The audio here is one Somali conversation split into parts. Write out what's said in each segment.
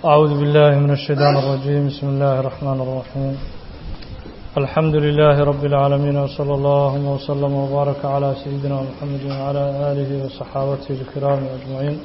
أعوذ بالله من الشيطان الرجيم بسم الله الرحمن الرحيم الحمد لله رب العالمين وصلى الله وسلم وبارك على سيدنا محمد وعلى آله وصحابته الكرام أجمعين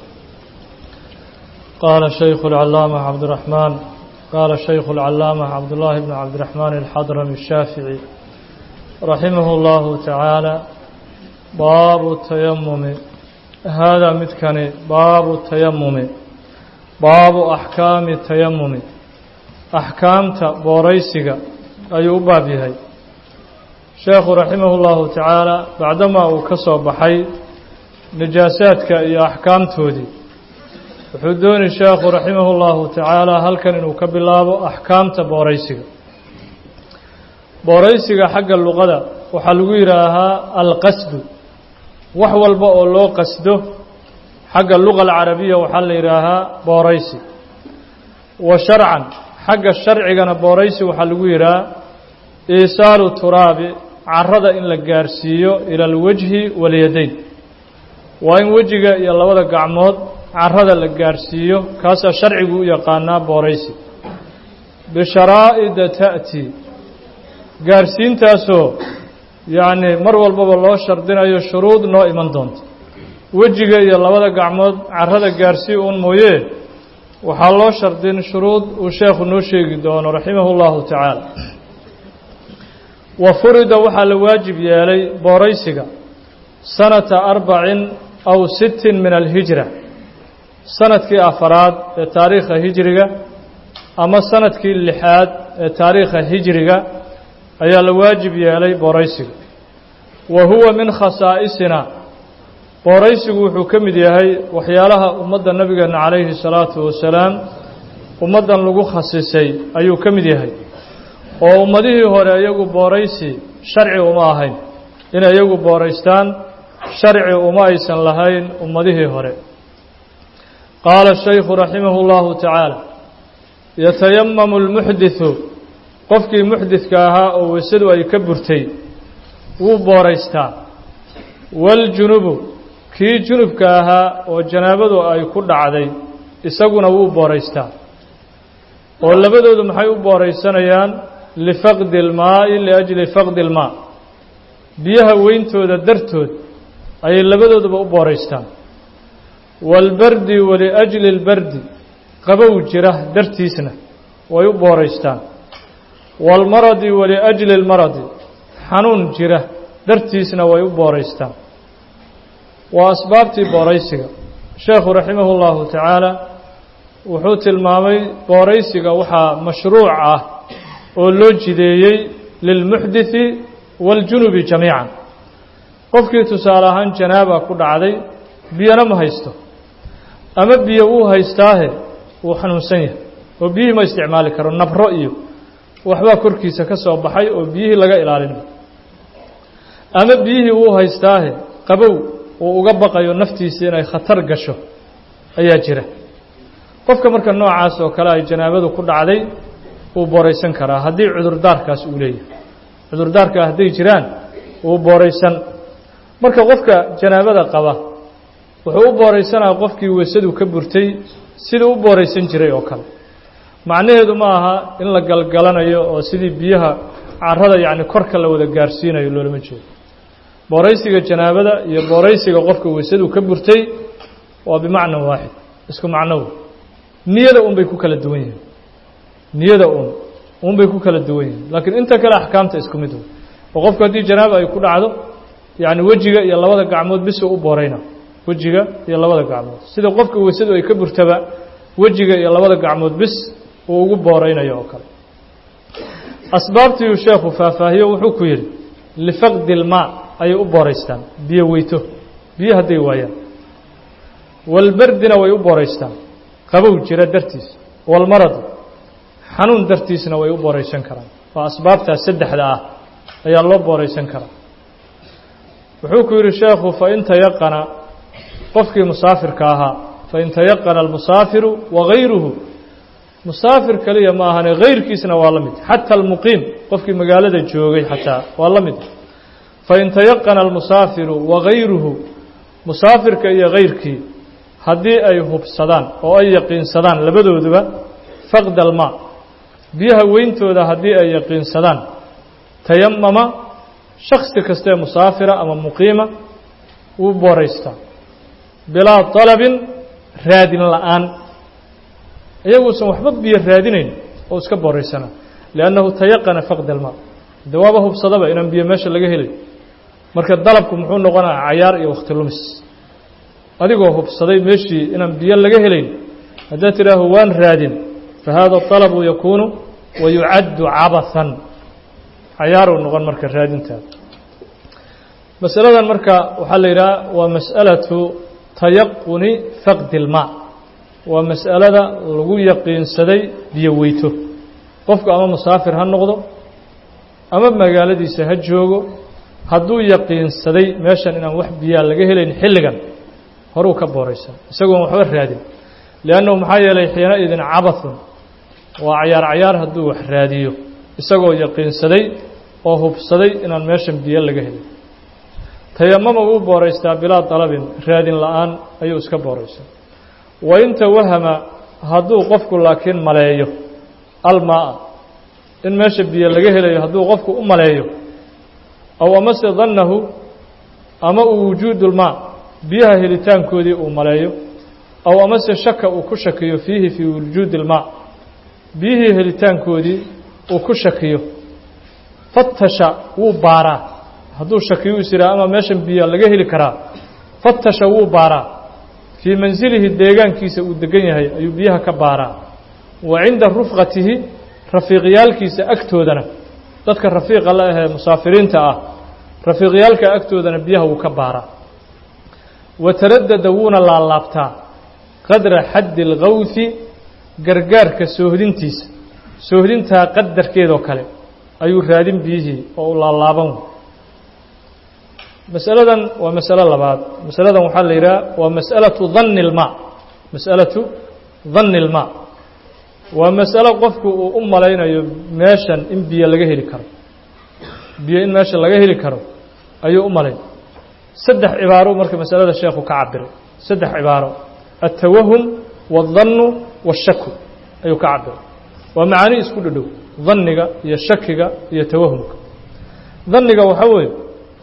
قال الشيخ العلامة عبد الرحمن قال الشيخ العلامة عبد الله بن عبد الرحمن الحضرمي الشافعي رحمه الله تعالى باب التيمم هذا متكني باب التيمم باب أحكام التيمم أحكام بوريسك أي أباب هي شيخ رحمه الله تعالى بعدما أكسو بحي نجاساتك يا أحكام تودي وحدوني الشيخ رحمه الله تعالى هل كان إنه كبلابو أحكام بوريسك بوريسك حق اللغة وحلويرها القصد wax walba oo loo qasdo xagga luga alcarabiya waxaa la yidhaahaa booraysi wa sharcan xagga sharcigana booraysi waxaa lagu yidhaha iisaalu turaabi carada in la gaarsiiyo ila alwajhi walyadayn waa in wejiga iyo labada gacmood carada la gaarsiiyo kaasaa sharcigu u yaqaanaa booraysi bisharaa'ida ta'ti gaarsiintaasoo yacni mar walbaba loo shardinayo shuruud noo iman doonta wejiga iyo labada gacmood carada gaarsii uun mooye waxaa loo shardin shuruud uu sheekhu noo sheegi doono raximahu llahu tacaala wa furida waxaa la waajib yeelay booraysiga sanata arbacin aw sittin min alhijra sanadkii afaraad ee taariikha hijriga ama sanadkii lixaad ee taariikha hijriga ayaa la waajib yeelay booraysiga wa huwa min khasaa'isina booraysigu wuxuu ka mid yahay waxyaalaha ummadda nabigeena calayhi salaatu wasalaam ummaddan lagu khasisay ayuu ka mid yahay oo ummadihii hore iyagu booraysi sharci uma ahayn inay iyagu booraystaan sharci uma aysan lahayn ummadihii hore qaala shaykhu raximahu llahu tacaala yatayamamu lmuxdithu qofkii muxdidka ahaa oo weysadu ay ka burtay wuu booraystaa waaljunubu kii junubka ahaa oo janaabadu ay ku dhacday isaguna wuu booraystaa oo labadoodu maxay u booraysanayaan lifaqdi ilmaa'i liajli faqdi ilmaa biyaha weyntooda dartood ayay labadooduba u booraystaan waalbardi waliajli اlbardi qabow jira dartiisna way u booraystaan waalmaradi waliajli اlmaradi xanuun jira dartiisna way u booraystaan waa asbaabtii booraysiga sheekhu raximahu llahu tacaala wuxuu tilmaamay booraysiga waxaa mashruuc ah oo loo jideeyey lilmuxdithi waaljunubi jamiican qofkii tusaale ahaan janaaba ku dhacday biyana ma haysto ama biyo wuu haystaahe wuu xanuunsan yahay oo biyihii ma isticmaali karo nabro iyo waxbaa korkiisa ka soo baxay oo biyihii laga ilaalinayo ama biyihii wuu haystaahe qabow uu uga baqayo naftiisa inay khatar gasho ayaa jira qofka marka noocaas oo kale ay janaabadu ku dhacday wuu booraysan karaa haddii cudurdaarkaas uu leeyahay cudurdaarkaa hadday jiraan wuu booraysan marka qofka janaabada qaba wuxuu u booraysanaya qofkii weysadu ka burtay siduu u booraysan jiray oo kale macnaheedu ma aha in la galgalanayo oo sidii biyaha carada yacni korka la wada gaarsiinayo loolama jeedo booraysiga janaabada iyo booraysiga qofka weysadu ka burtay waa bimacna waaxid isku macnow niyada un bay ku kala duwan yihiin niyada un un bay ku kala duwan yihiin laakiin inta kale axkaamta isku mid wey oo qofku haddii janaaba ay ku dhacdo yacni wejiga iyo labada gacmood bis uu u boorayna wejiga iyo labada gacmood sida qofka weysadu ay ka burtaba wejiga iyo labada gacmood bis uu ugu booraynayo oo kale asbaabtiiuu sheekhu faahfaahiyo wuxuu ku yidhi lifaqdi ilmaa ayay u booraystaan biyo weyto biyo hadday waayaan walbardina way u booraystaan qabow jira dartiis walmaradi xanuun dartiisna way u booraysan karaan waa asbaabtaas saddexda ah ayaa loo booraysan karaa wuxuu ku yidhi sheekhu fain tayaqana qofkii musaafirka ahaa fain tayaqana almusaafiru wagayruhu musaafir keliya ma ahane hayrkiisna waa la mid xata almuqiim qofkii magaalada joogay xataa waa la mid fain tayaqana almusaafiru wagayruhu musaafirka iyo hayrkii haddii ay hubsadaan oo ay yaqiinsadaan labadooduba faqda almaa biyaha weyntooda haddii ay yaqiinsadaan tayamama shaksi kastaee musaafira ama muqiima wuu booraystaa bilaa dalabin raadin la'aan iyaguusan waxba biyo raadinayn oo iska booraysana liannahu tayaqana faqda almaa de waaba hubsadaba inaan biyo meesha laga helay marka dalabku muxuu noqonaya cayaar iyo wakhti lumis adigoo hubsaday meeshii inaan biyo laga helayn haddaad tidhaaho waan raadin fa haada طalabu yakuunu wa yucaddu cabathan cayaaruu noqon marka raadintaada masaladan marka waxaa la yidhaha waa mas'alatu tayaquni faqdi اlmaa waa mas'alada lagu yaqiinsaday biyo weyto qofku ama musaafir ha noqdo ama magaaladiisa ha joogo hadduu yaqiinsaday meeshan inaan wax biyaa laga helayn xilligan horuu ka booraysan isagoon waxba raadin liannahu maxaa yeelay xiina idin cabathun waa cayaar cayaar hadduu wax raadiyo isagoo yaqiinsaday oo hubsaday inaan meeshan biyo laga helin tayamama wuu booraystaa bilaa dalabin raadin la'aan ayuu iska booraysaa wa in tawahama hadduu qofku laakiin maleeyo almaa in meesha biyo laga helayo hadduu qofku u maleeyo aw amase dannahu ama uu wujuudulmaa biyaha helitaankoodii uu maleeyo aw amase shaka uu ku shakiyo fiihi fii wujuudi ilmaa biyihii helitaankoodii uu ku shakiyo fatasha wuu baaraa hadduu shakiyo is yidhaha ama meeshan biyo laga heli karaa fatasha wuu baaraa fii mansilihi deegaankiisa uu degan yahay ayuu biyaha ka baaraa wa cinda rufqatihi rafiiqyaalkiisa agtoodana dadka rafiiqa la ahee musaafiriinta ah rafiiqyaalka agtoodana biyaha wuu ka baaraa wa taradada wuuna laalaabtaa qadra xaddi اlgawhi gargaarka soohdintiisa soohdintaa qadarkeedoo kale ayuu raadin biyihii oo u laalaaban masaladan waa masalo labaad masaladan waxaa la yidhaha waa mas'alatu danni اlmaa mas'alatu danni اlmaa waa masalo qofku uu u malaynayo meeshan in biyo laga heli karo biyo in meesha laga heli karo ayuu u malayn saddex cibaaro marka masalada sheekhu ka cabiray saddex cibaaro altawahum waالdannu waالshaku ayuu ka cabiray waa macaani isku dhadhow danniga iyo shakiga iyo tawahumka danniga waxaa weeye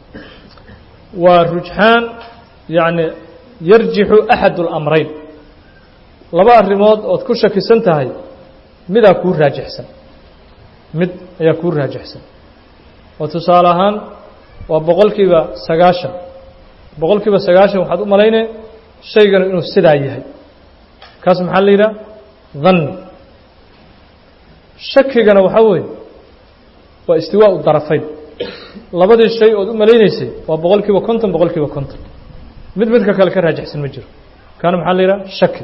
waa rujxaan yacni yarjixu axad اlamrayn laba arrimood ood ku shakisan tahay midaa kuu raajixsan mid ayaa kuu raajixsan oo tusaale ahaan waa boqol kiiba sagaashan boqol kiiba sagaashan waxaad u malaynay shayganu inuu sidaa yahay kaas maxaa la yidhaha danni shakigana waxaa weeye waa istiwaa u darafayn labadii shay ood u malaynaysay waa boqol kiiba konton boqol kiiba konton mid midka kale ka raajixsan ma jiro kaana maxaa la yidhaha shaki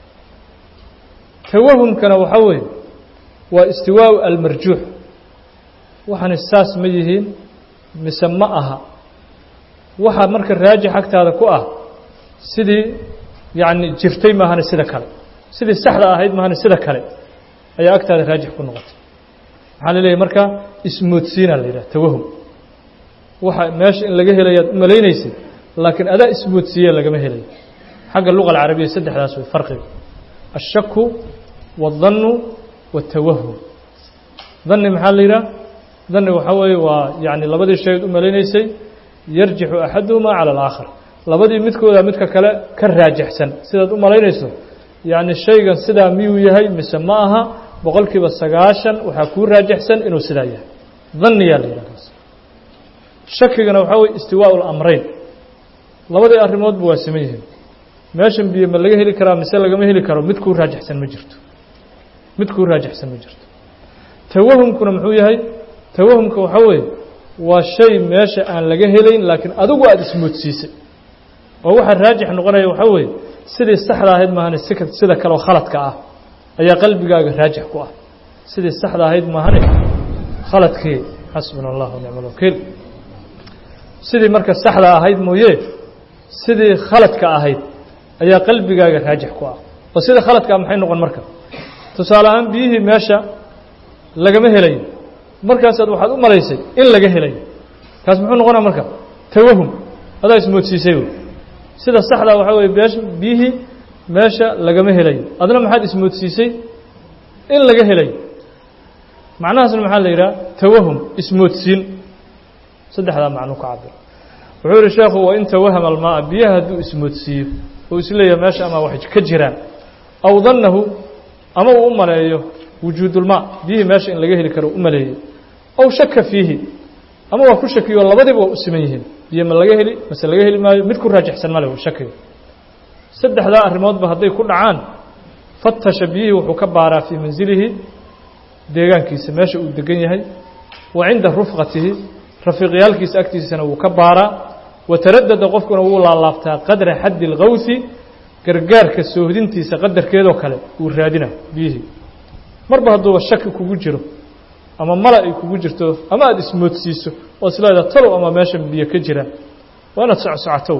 tawahumkana waxaa weeye waa istiwaau almarjuux waxaani saas ma yihiin mise ma aha waxa marka raajix agtaada ku ah sidii yacni jirtay maahane sida kale sidii saxda ahayd maahane sida kale ayaa agtaada raajix ku noqotay maxaa la leeyahy marka ismoodsiinaa la yidhaha tawahum waxa meesha in laga helayaad u malaynaysay laakiin adaa ismoodsiiye lagama helayo xagga luqa alcarabiya saddexdaas way farqiga الشhaku والdanu والtawahum dani maxaa la yidhaha dani waxaa weeye waa yani labadii shayd u malaynaysay yarjixu axaduhuma calى الآakhar labadii midkooda midka kale ka raajixsan sidaad u malaynayso yani shaygan sidaa miyuu yahay mise ma aha boqol kiiba sagaashan waxaa kuu raajixsan inuu sidaa yahay daniyaa la yidhah kaas shakigana waxaa weye istiwaaء اlamrayn labadii arrimoodba waa siman yihiin meeshan biyo ma laga heli karaa mise lagama heli karo mid kuu raajixsan ma jirto mid kuu raajixsan ma jirto tawahumkuna muxuu yahay tawahumka waxaa weeye waa shay meesha aan laga helayn laakiin adigu aada ismoodsiisay oo waxaa raajix noqonaya waxaa weeye sidii saxda ahayd maahane si sida kaleoo khaladka ah ayaa qalbigaaga raajix ku ah sidii saxda ahayd maahane khaladkii xasbuna allah nicma alwakiil sidii marka saxda ahayd mooye sidii khaladka ahayd ayaa qalbigaaga raajix ku ah oo sida khaladkaa maxay noqon marka tusaale ahaan biyihii meesha lagama helayo markaasaad waxaad u malaysay in laga helayo kaas muxuu noqonaa marka tawahum adaa ismoodsiisay wey sida saxdaa waxaa weye beesh biyihii meesha lagama helayo adna maxaad ismoodsiisay in laga helayo macnahaasna maxaa la yidhaha tawahum ismoodsiin saddexdaa macnuu ka cabir wuxuu yihi sheekhu wa in tawahama almaaa biyaha hadduu ismoodsiiyo oo isleeyahay meesha ama wax ka jiraan aw dannahu ama uu u maleeyo wujuudulmaa biyihii meesha in laga heli karo u maleeyey aw shaka fiihi ama waa ku shakiyo labadiba waa u siman yihiin biyo ma laga heli mase laga heli maayo mid ku raajixsan male shakiga saddexdaa arrimoodba hadday ku dhacaan fatasha biyihii wuxuu ka baaraa fii mansilihi deegaankiisa meesha uu degan yahay wa cinda rufqatihi rafiiqyaalkiisa agtiisana wuu ka baaraa wataradada qofkuna wuu laalaabtaa qadra xaddi اlkawsi gargaarka soohdintiisa qadarkeedoo kale wuu raadina biyihii marba hadduuba shaki kugu jiro ama mala ay kugu jirto ama aada ismoodsiiso oo isleedaha talow ama meesha biyo ka jiraan waa inaad socsocotow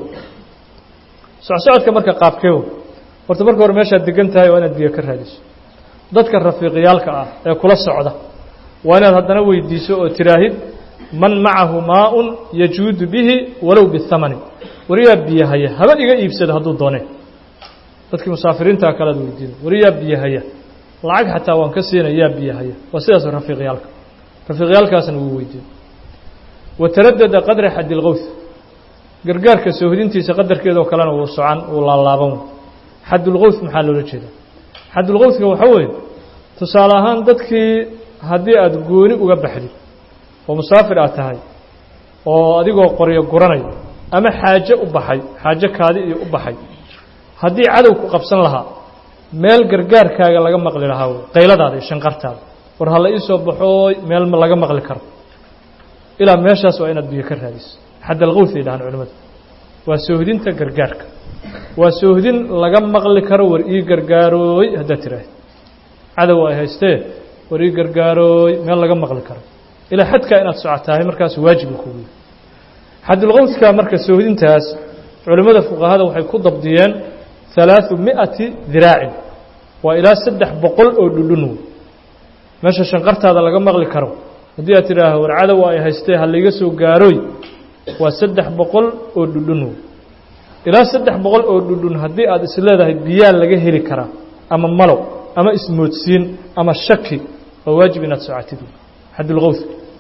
socsocodka marka qaabkeewo horta marka hore meeshaad degan tahay waa inaad biyo ka raadiso dadka rafiiqyaalka ah ee kula socda waa inaad haddana weydiiso oo tiraahid man macahu maaun yajuudu bihi walow bihamani wariyaa biyo haya haba iga iibsado hadduu doone dadkii musaafiriintaa kalead weydiina wariyaa biyo haya lacag xataa waan ka siina yaa biyo haya waa sidaas rafiiqyaalka rafiiqyaalkaasna wuu weydiin wataradada qadra xaddi lkowth gargaarka soohdintiisa qadarkeedoo kalena wuu socan wuu laalaaban xadulkowth maxaa loola jeedaa xadulkowthka waxa weeye tusaale ahaan dadkii haddii aada gooni uga baxdid oo musaafir aad tahay oo adigoo qoryo guranaya ama xaajo u baxay xaajo kaadi iyo u baxay haddii cadow ku qabsan lahaa meel gargaarkaaga laga maqli lahaa wey qayladaada iyo shanqartaada war ha la ii soo baxooy meel ma laga maqli karo ilaa meeshaas waa inaad biyo ka raadiso xaddalkowth ay dhahaan culimmadu waa soohdinta gargaarka waa soohdin laga maqli karo war ii gargaarooy haddaad tiraahid cadow ay haystee war ii gargaarooy meel laga maqli karo ilaa xadkaa inaad socotahay markaas waajibu kugu yahay xadulkowdka marka soohdintaas culimmada fuqahada waxay ku dabdiyeen halaaثu mi'ati diraacin waa ilaa saddex boqol oo dhudhun wey meesha shanqartaada laga maqli karo haddii aad tidhaaho war cadow ay haystee ha layga soo gaarooy waa saddex boqol oo dhudhun wey ilaa saddex boqol oo dhudhun haddii aad isleedahay biyaa laga heli karaa ama malow ama ismoodsiin ama shaki waa waajib inaad socotid xadulkowth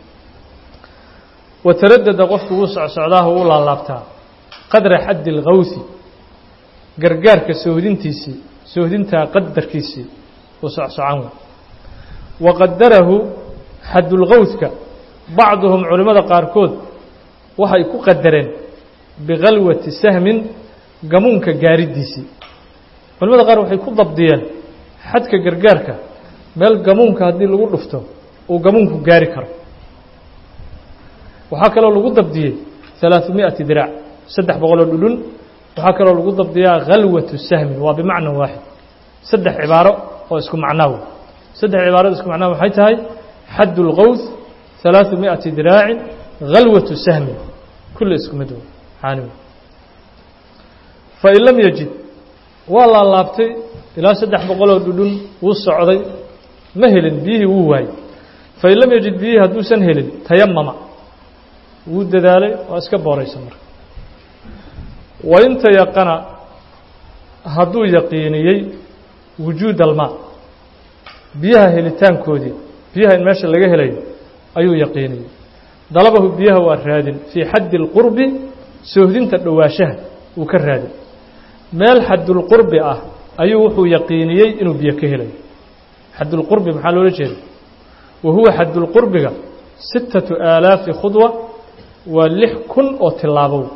wataradada qofku wuu socsocdaaha wuu laalaabtaa qadra xaddi اlkawthi gargaarka soohdintiisii soohdintaa qadarkiisii wuu socsocan wey waqadarahu xadulkowthka bacduhum culimmada qaarkood waxay ku qadareen bikalwati sahmin gamuunka gaaridiisii culimada qaar waxay ku dabdiyeen xadka gargaarka meel gamuunka haddii lagu dhufto uu gamuunku gaari karo waxaa kaloo lagu dabdiyey ثalaaثu miئati diraac saddex boqoloo dhudhun waxaa kaloo lagu dabdiyaa khalwatu sahmin waa bimacna waaxid saddex cibaaro oo isku macnaa wey saddex cibaarada isku macnaa waxay tahay xadd اlkowth ثalaaثu miئati diraacin khalwatu sahmin kulle isku mid wey xaani wey fain lam yajid waa laalaabtay ilaa saddex boqoloo dhudhun wuu socday ma helin biyihii wuu waayey fain lam yajid biyihii hadduusan helin tayamama wuu dadaalay waa iska booraysa marka wain tayaqana hadduu yaqiiniyey wujuud almaa biyaha helitaankoodii biyaha in meesha laga helayo ayuu yaqiiniyey dalabahu biyaha waa raadin fii xaddi اlqurbi soohdinta dhowaashaha wuu ka raadin meel xadulqurbi ah ayuu wuxuu yaqiiniyey inuu biyo ka helayo xadulqurbi maxaa loola jeeda wa huwa xadulqurbiga sittatu aalaafi khudwa waa lix kun oo tilaabow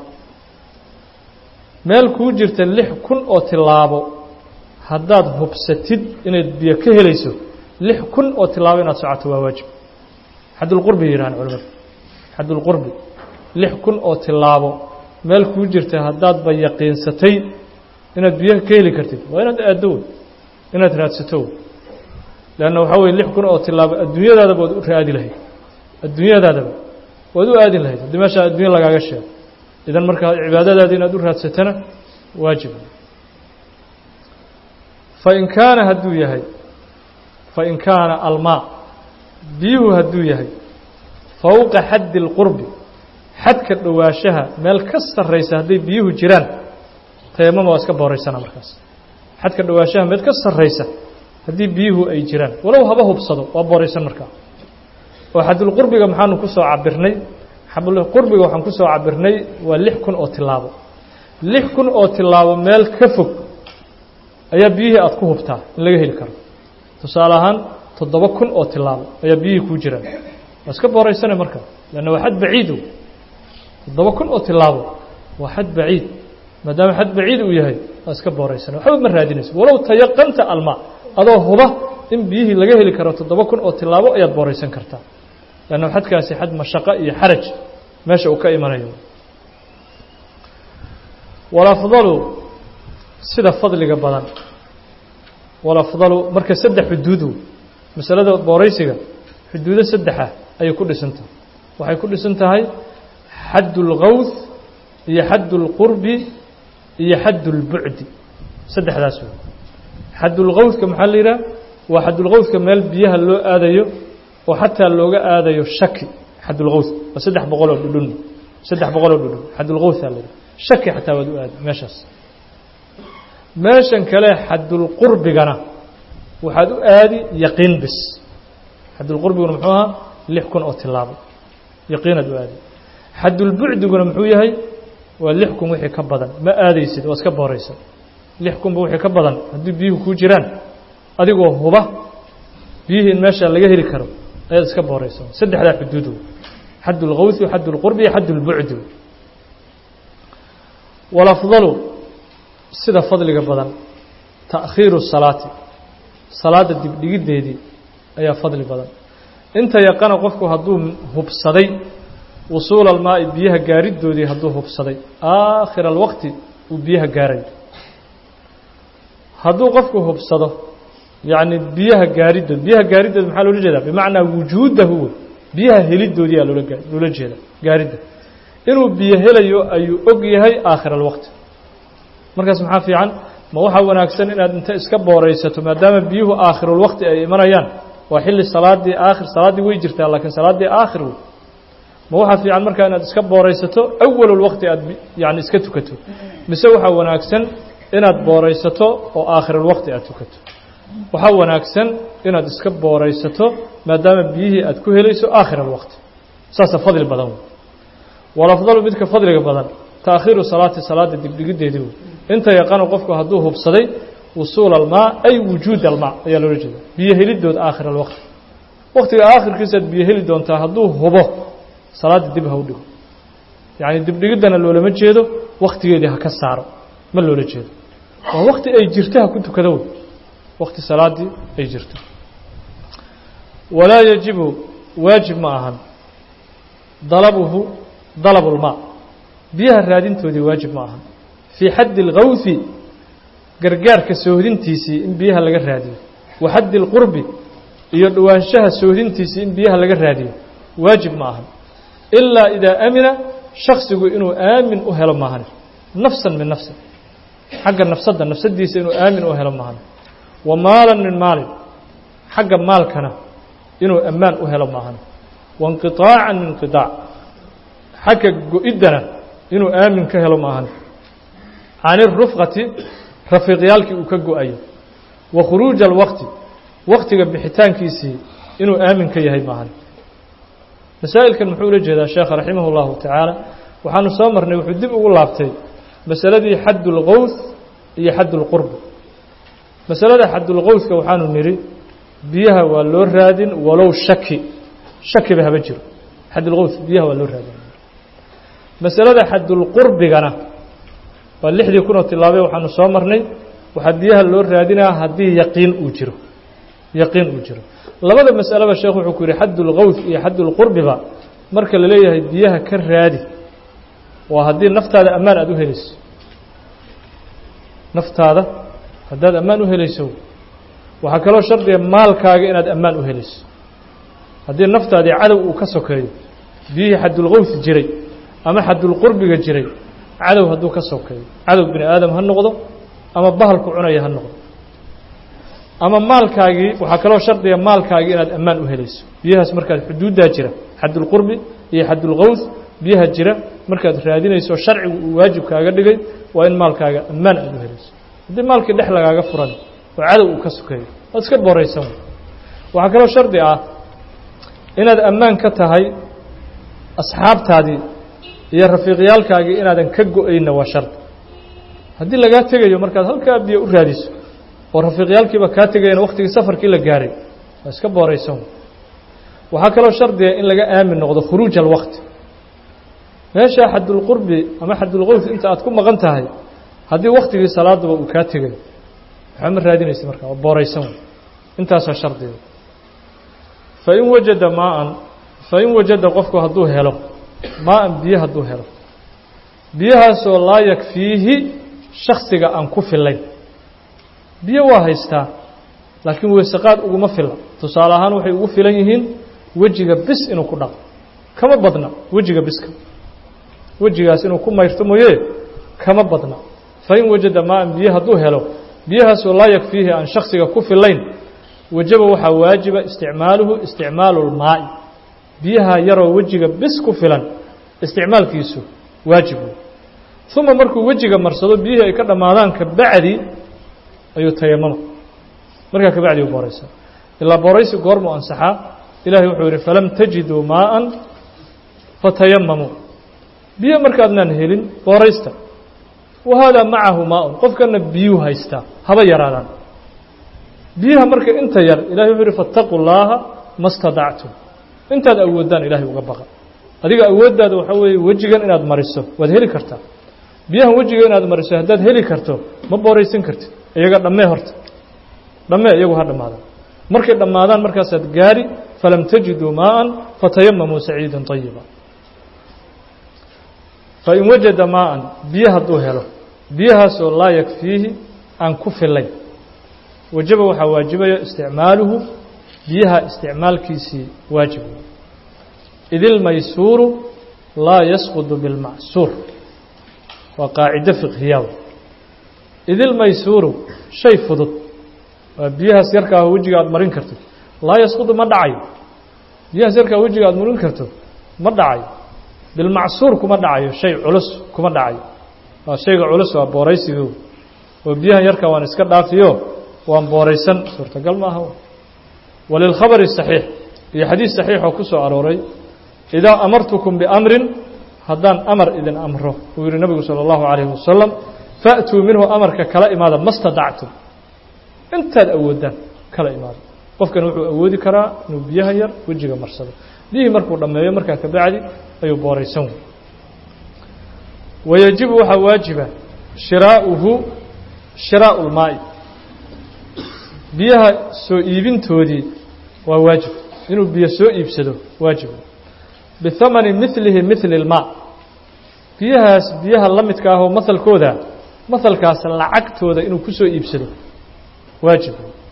meel kuu jirta lix kun oo tilaabo haddaad hubsatid inayd biyo ka helayso lix kun oo tilaabo inaad socoto waa waajib xadulqurbi yidhahaan culimadu xadulqurbi lix kun oo tilaabo meel kuu jirta haddaadba yaqiinsatay inaad biyo ka heli kartid waa inaad aaddo wey inaad raadsato wey leanna waxaa weye lix kun oo tilaabo adduunyadaadaba waad u raadi lahayd adduunyadaadaba waad u aadin lahayd haddii meeshaa addunya lagaaga sheego idan markaa cibaadadaada inaad u raadsatana waajib fain kaana hadduu yahay fain kaana almaa biyuhu hadduu yahay fowqa xaddi اlqurbi xadka dhowaashaha meel ka sarraysa hadday biyuhu jiraan tayamama waa iska booraysana markaas xadka dhowaashaha meel ka sarraysa haddii biyuhu ay jiraan walow haba hubsado waa booraysan markaa oo xadulqurbiga maxaanu ku soo cabirnay qurbiga waxaan ku soo cabirnay waa lix kun oo tilaabo lix kun oo tilaabo meel ka fog ayaa biyihii aada ku hubtaa in laga heli karo tusaale ahaan toddoba kun oo tilaabo ayaa biyihii kuu jiraan waa iska booraysana marka lanna waa xad baciido toddoba kun oo tilaabo waa xad baciid maadaama xad baciid uu yahay waa iska booraysana waxba ma raadinayso walow tayaqanta almaa adoo huba in biyihii laga heli karo toddoba kun oo tilaabo ayaad booraysan kartaa lanna xadkaasi xad mashaqo iyo xaraj meesha uu ka imanayo walafdalu sida fadliga badan walafdalu marka saddex xuduudu masalada booraysiga xuduudo saddexa ayay ku dhisan tahay waxay ku dhisan tahay xadd اlgawth iyo xadd اlqurbi iyo xadd اlbucdi saddexdaas wey xadd اlgawthka maxaa la yidhaha waa xaddulgawthka meel biyaha loo aadayo oo xataa looga aadayo shaki xaddulgawth waa saddex boqol oo dhudhun saddex boqol oo dhudhun xaddulgawthaa la yidhaha shaki xataa waad u aadi meeshaas meeshan kale xaddulqurbigana waxaad u aadi yaqiin bis xaddulqurbiguna muxuu ahaa lix kun oo tilaabo yaqiinaad u aadi xaddulbucdiguna muxuu yahay waa lix kun wixii ka badan ma aadaysid waa iska booraysa lix kunba wixii ka badan haddii biyuhu kuu jiraan adigoo huba biyihii in meesha laga heli karo ayaad iska booraysa saddexdaa xuduudu xadd اlgawthi xadd اlqurbi iyo xadd اlbucdi walafdalu sida fadliga badan ta'khiiru salaati salaadda dibdhigiddeedii ayaa fadli badan inta yaqana qofku hadduu hubsaday wusuula almaa'i biyaha gaaridoodii hadduu hubsaday aakhira alwaqti uu biyaha gaarayo hadduu qofku hubsado yacni biyaha gaaridood biyaha gaaridood maxaa loola jeedaa bimacnaa wujuudahu biyaha helidoodii aa loola loola jeeda gaaridda inuu biyo helayo ayuu og yahay aakhir alwaqti markaas maxaa fiican ma waxaa wanaagsan inaad inta iska booraysato maadaama biyuhu aakhirulwaqti ay imanayaan waa xilli salaaddii aakhir salaaddii way jirtaa laakiin salaaddii aakhir wey ma waxaa fiican markaa inaad iska booraysato awalulwaqti aad yani iska tukato mise waxaa wanaagsan inaad booraysato oo aakhirulwaqti aad tukato waxaa wanaagsan inaad iska booraysato maadaama biyihii aad ku helayso aakhir alwaqti saasa fadli badan wey walafdalu midka fadliga badan taakhiiru salaati salaada dibdhigiddeedii wey inta yaqano qofku hadduu hubsaday wusuula almaa ay wujuud almaa ayaa loola jeeda biyo helidood aakhir alwaqti waqtiga aakhirkiisaad biyo heli doontaa hadduu hubo salaadda dib ha u dhigo yacni dibdhigiddana loolama jeedo waktigeedii ha ka saaro ma loola jeedo waa wakti ay jirto ha ku tukado wey wakti salaaddii ay jirto walaa yajibu waajib ma ahan dalabuhu dalabu lmaa biyaha raadintoodii waajib ma ahan fii xaddi اlgawhi gargaarka soohdintiisii in biyaha laga raadiyo wa xaddi اlqurbi iyo dhowaanshaha soohdintiisii in biyaha laga raadiyo waajib ma ahan ilaa idaa amina shaksigu inuu aamin u helo maahane nafsan min nafsin xagga nafsadda nafsaddiisa inuu aamin u helo maahane wa maalan min maalin xagga maalkana inuu ammaan u helo maahane wainqiطaacan min inqiطaac xagga go-iddana inuu aamin ka helo maahane can irufqati rafiiqyaalkii uu ka go-ayo wa khuruuja alwaqti waktiga bixitaankiisii inuu aamin ka yahay maahan masaa'ilkan muxuu ula jeedaa sheekha raximah اllahu tacaala waxaanu soo marnay wuxuu dib ugu laabtay masaladii xadd اlgowth iyo xadd اlqurb masalada xaddulgowthka waxaanu nidhi biyaha waa loo raadin walow shaki shakiba haba jiro xaddulgowth biyaha waa loo raadin masalada xaddulqurbigana waa lixdii kunoo tilaabay waxaanu soo marnay waxaa biyaha loo raadinaa haddii yaqiin uu jiro yaqiin uu jiro labada mas'aleba sheekh wuxuu ku yidhi xaddulgowth iyo xaddulqurbiba marka la leeyahay biyaha ka raadi waa haddii naftaada ammaan aada u helayso naftaada haddaad ammaan u helayso waxaa kaloo shardiga maalkaaga inaad ammaan u helayso haddii naftaadii cadow uu ka sokeeyo biyihii xaddulgowth jiray ama xaddulqurbiga jiray cadow hadduu ka sokeeyo cadow bini aadam ha noqdo ama bahalku cunaya ha noqdo ama maalkaagii waxaa kaloo shardiga maalkaagii inaad ammaan u helayso biyahaas markaad xuduuddaa jira xaddulqurbi iyo xaddulgowth biyaha jira markaad raadinayso sharcigu uu waajib kaaga dhigay waa in maalkaaga ammaan aada u helayso haddii maalkii dhex lagaaga furan oo cadow uu ka sokeeyo waad iska booraysan waxaa kaloo shardi ah inaad ammaan ka tahay asxaabtaadii iyo rafiiqyaalkaagii inaadan ka go-ayna waa shardi haddii lagaa tegayo markaad halkaa biyo u raadiso oo rafiiqyaalkiiba kaa tegayana waktigii safarkii la gaaray waa iska booraysan waxaa kaloo shardiga in laga aamin noqdo khuruuj alwaqti meesha xadulqurbi ama xadulqowf inta aad ku maqan tahay haddii waktigii salaaduba uu kaa tegayo waxba ma raadinaysa marka waa booraysan intaasaa shardiga fain wajada maaan fain wajada qofku hadduu helo maa-an biyo hadduu helo biyahaasoo laa yakfiihi shaksiga aan ku filayn biyo waa haystaa laakiin weysaqaad uguma filla tusaale ahaan waxay ugu filan yihiin wejiga bis inuu ku dhaqo kama badna wejiga biska wejigaas inuu ku mayrto mooye kama badna fain wajada maa-an biyo hadduu helo biyahaasoo laa yakfiihi aan shaksiga ku filayn wajaba waxaa waajiba isticmaaluhu isticmaalu lmaa'i biyaha yaroo wejiga bis ku filan isticmaalkiisu waajib wey uma markuu wejiga marsado biyihii ay ka dhammaadaan kabacdi ayuu tayamama markaa kabacdi u booraysa ilaa booraysi goormuu ansaxaa ilahay wuxuu yihi falam tajiduu maa'an fatayamamuu biyo markaadnaan helin booraysta wa haadaa macahu maa-un qofkana biyuu haystaa haba yaraadaan biyaha marka inta yar ilahay wuxuu yihi faataquu llaaha ma stadactum intaad awoodaan ilaahay uga baqa adiga awooddaada waxaa weeye wejigan inaad mariso waad heli kartaa biyahan wejiga inaad mariso haddaad heli karto ma booraysan kartid iyaga dhammee horta dhammee iyagu ha dhammaadaan markay dhammaadaan markaasaad gaari falam tajiduu maa'an fatayamamuu saciidan طayiba fain wajada maa'an biyo hadduu helo biyahaasoo laa yakfiihi aan ku filayn wajaba waxaa waajibaya isticmaaluhu biyaha isticmaalkiisii waajib id ilmaysuuru laa yasqudu bilmacsuur waa qaacido fiqhiyaa id ilmaysuuru shay fudud waa biyahaas yarkaa wejiga aad marin karto laa yasqudu ma dhacayo biyahaas yarkaa wejiga aad marin karto ma dhacayo bilmacsuur kuma dhacayo shay culus kuma dhacayo waa shayga culus waa booraysigo oo biyahan yarkaa waan iska dhaafiyo waan booraysan suurtagal maaha walilkhabari saxiix iyo xadiis saxiixoo ku soo arooray idaa amartukum biamrin haddaan amar idin amro uu yihi nabigu salى اllahu calayhi wasalam faatuu minhu amarka kala imaada ma stadactum intaad awoodaan kala imaada qofkan wuxuu awoodi karaa inuu biyaha yar wejiga marsado biyihii markuu dhammeeyo markaa kabacdi ayuu booraysan wey wayajibu waxaa waajiba shiraauhu shiraau lmaa'i biyaha soo iibintoodii waa waajib inuu biyo soo iibsado waajib bihamani milihi mili اlmaa biyahaas biyaha la midka ahoo mahalkooda mahalkaas lacagtooda inuu ku soo iibsado waajib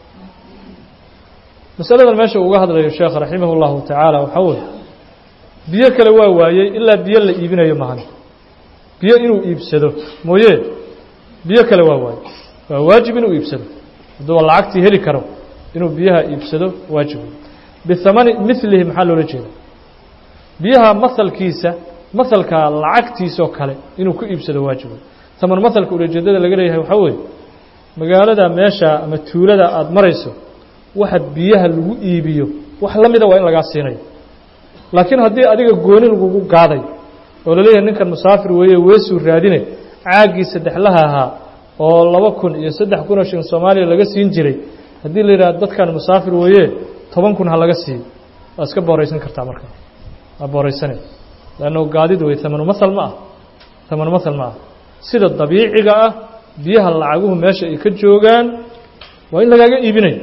masaladan meesha uga hadlayo sheekh raximah اllahu tacaala waxaa weye biyo kale waa waayey ilaa biyo la iibinayo mahan biyo inuu iibsado mooye biyo kale waa waayey waa waajib inuu iibsado hadduu lacagtii heli karo inuu biyaha iibsado waajib bihamani milihi maxaa loola jeeda biyaha mahalkiisa mahalka lacagtiisoo kale inuu ku iibsado waajib taman mahalka ulajeedada laga leeyahay waxaa weeye magaalada meesha ama tuulada aada marayso waxa biyaha lagu iibiyo wax la mida waa in lagaa siinayo laakiin haddii adiga gooni lagugu gaaday oo laleeyahay ninkan musaafir weeye weesuu raadine caaggii saddexlaha ahaa oo laba kun iyo saddex kun oo shilin soomaaliya laga siin jiray haddii la yidhaha dadkan musaafir weeye toban kun ha laga siiyo waa iska booraysan kartaa marka waa booraysane leanno gaadid wey tamanu mahal ma ah tamanu mahal ma ah sida dabiiciga ah biyaha lacaguhu meesha ay ka joogaan waa in lagaaga iibinayo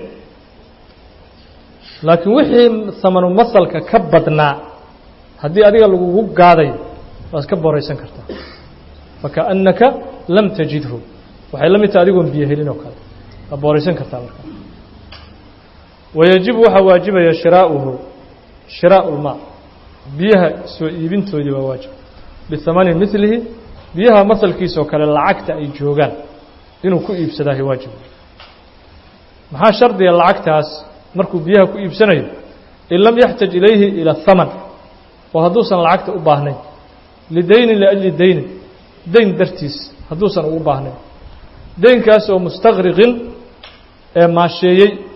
laakiin wixii tamanu mahalka ka badnaa haddii adiga lagugu gaadayo waa iska booraysan kartaa fakaأnnaka lam tajidhu waxay la mid tahay adigoon biyo helin oo kale waa booraysan kartaa markaa wayajibu waxaa waajibaya shiraauhu shiraau lmaa biyaha soo iibintoodii waa waajib bihamani milihi biyaha masalkiisoo kale lacagta ay joogaan inuu ku iibsadaahi waajib maxaa shardiga lacagtaas markuu biyaha ku iibsanayo in lam yaxtaj ilayhi ila haman oo hadduusan lacagta u baahnayn lidaynin liajli daynin dayn dartiis hadduusan ugu baahnayn daynkaas oo mustaqriqin ee maasheeyey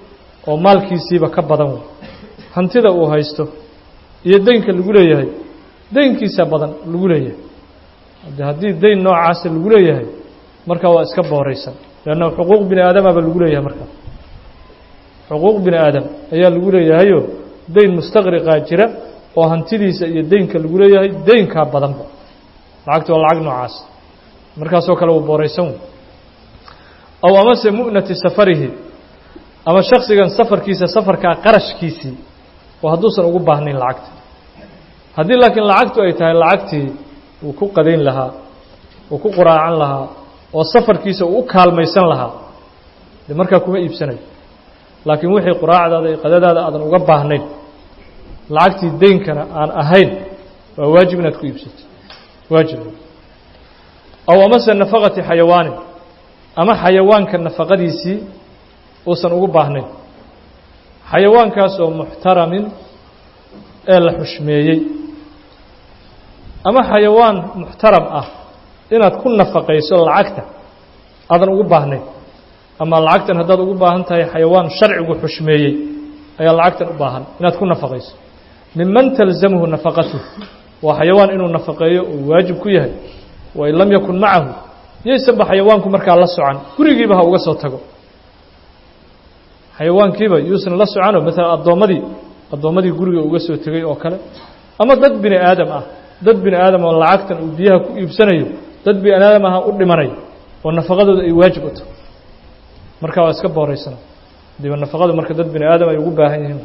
oo maalkiisiiba ka badan wey hantida uu haysto iyo deynka lagu leeyahay deynkiisa badan lagu leeyahay de haddii deyn noocaasa lagu leeyahay markaa waa iska booraysan leanna xuquuq bini aadamaba lagu leeyahay markaa xuquuq bini aadam ayaa lagu leeyahayoo deyn mustaqriqaa jira oo hantidiisa iyo deynka lagu leeyahay deynkaa badanba lacagta waa lacag noocaas markaasoo kale uu booraysan wey aw amase mu'nati safarihi ama shaksigan safarkiisa safarkaa qarashkiisii oo hadduusan ugu baahnayn lacagta haddii laakiin lacagtu ay tahay lacagtii uu ku qadayn lahaa uu ku quraacan lahaa oo safarkiisa uu u kaalmaysan lahaa de markaa kuma iibsanayo laakiin wixii quraacdaada iyo qadadaada aadan uga baahnayn lacagtii deynkana aan ahayn waa waajib inaad ku iibsato waajib aw amase nafaqati xayawaanin ama xayawaanka nafaqadiisii uusan ugu baahnayn xayawaankaas oo muxtaramin ee la xushmeeyey ama xayawaan muxtaram ah inaad ku nafaqayso lacagta aadan ugu baahnayn ama lacagtan haddaad ugu baahan tahay xayawaan sharcigu xushmeeyey ayaa lacagtan u baahan inaad ku nafaqayso minman talzamhu nafaqatuh waa xayawaan inuu nafaqeeyo uu waajib ku yahay wain lam yakun macahu yaysanba xayawaanku markaa la socan gurigiiba ha uga soo tago xayawaankiiba yuusan la socanoo maalan addoommadii addoommadii guriga uga soo tegay oo kale ama dad bini aadam ah dad bini aadam oo lacagtan uu biyaha ku iibsanayo dad bini aadam aha u dhimanayo oo nafaqadooda ay waajib u tahay markaa waa iska booraysana diba nafaqadu marka dad bini aadam ay ugu baahan yihiin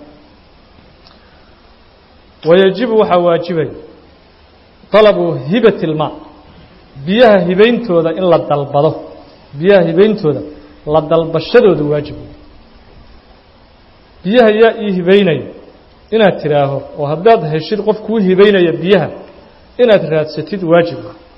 wayajibu waxaa waajibay طalabu hibati اlmaa biyaha hibayntooda in la dalbado biyaha hibayntooda la dalbashadooda waajib biyaha yaa ii hibaynaya inaad tidhaaho oo haddaad heshid qof kuu hibaynaya biyaha inaad raadsatid waajib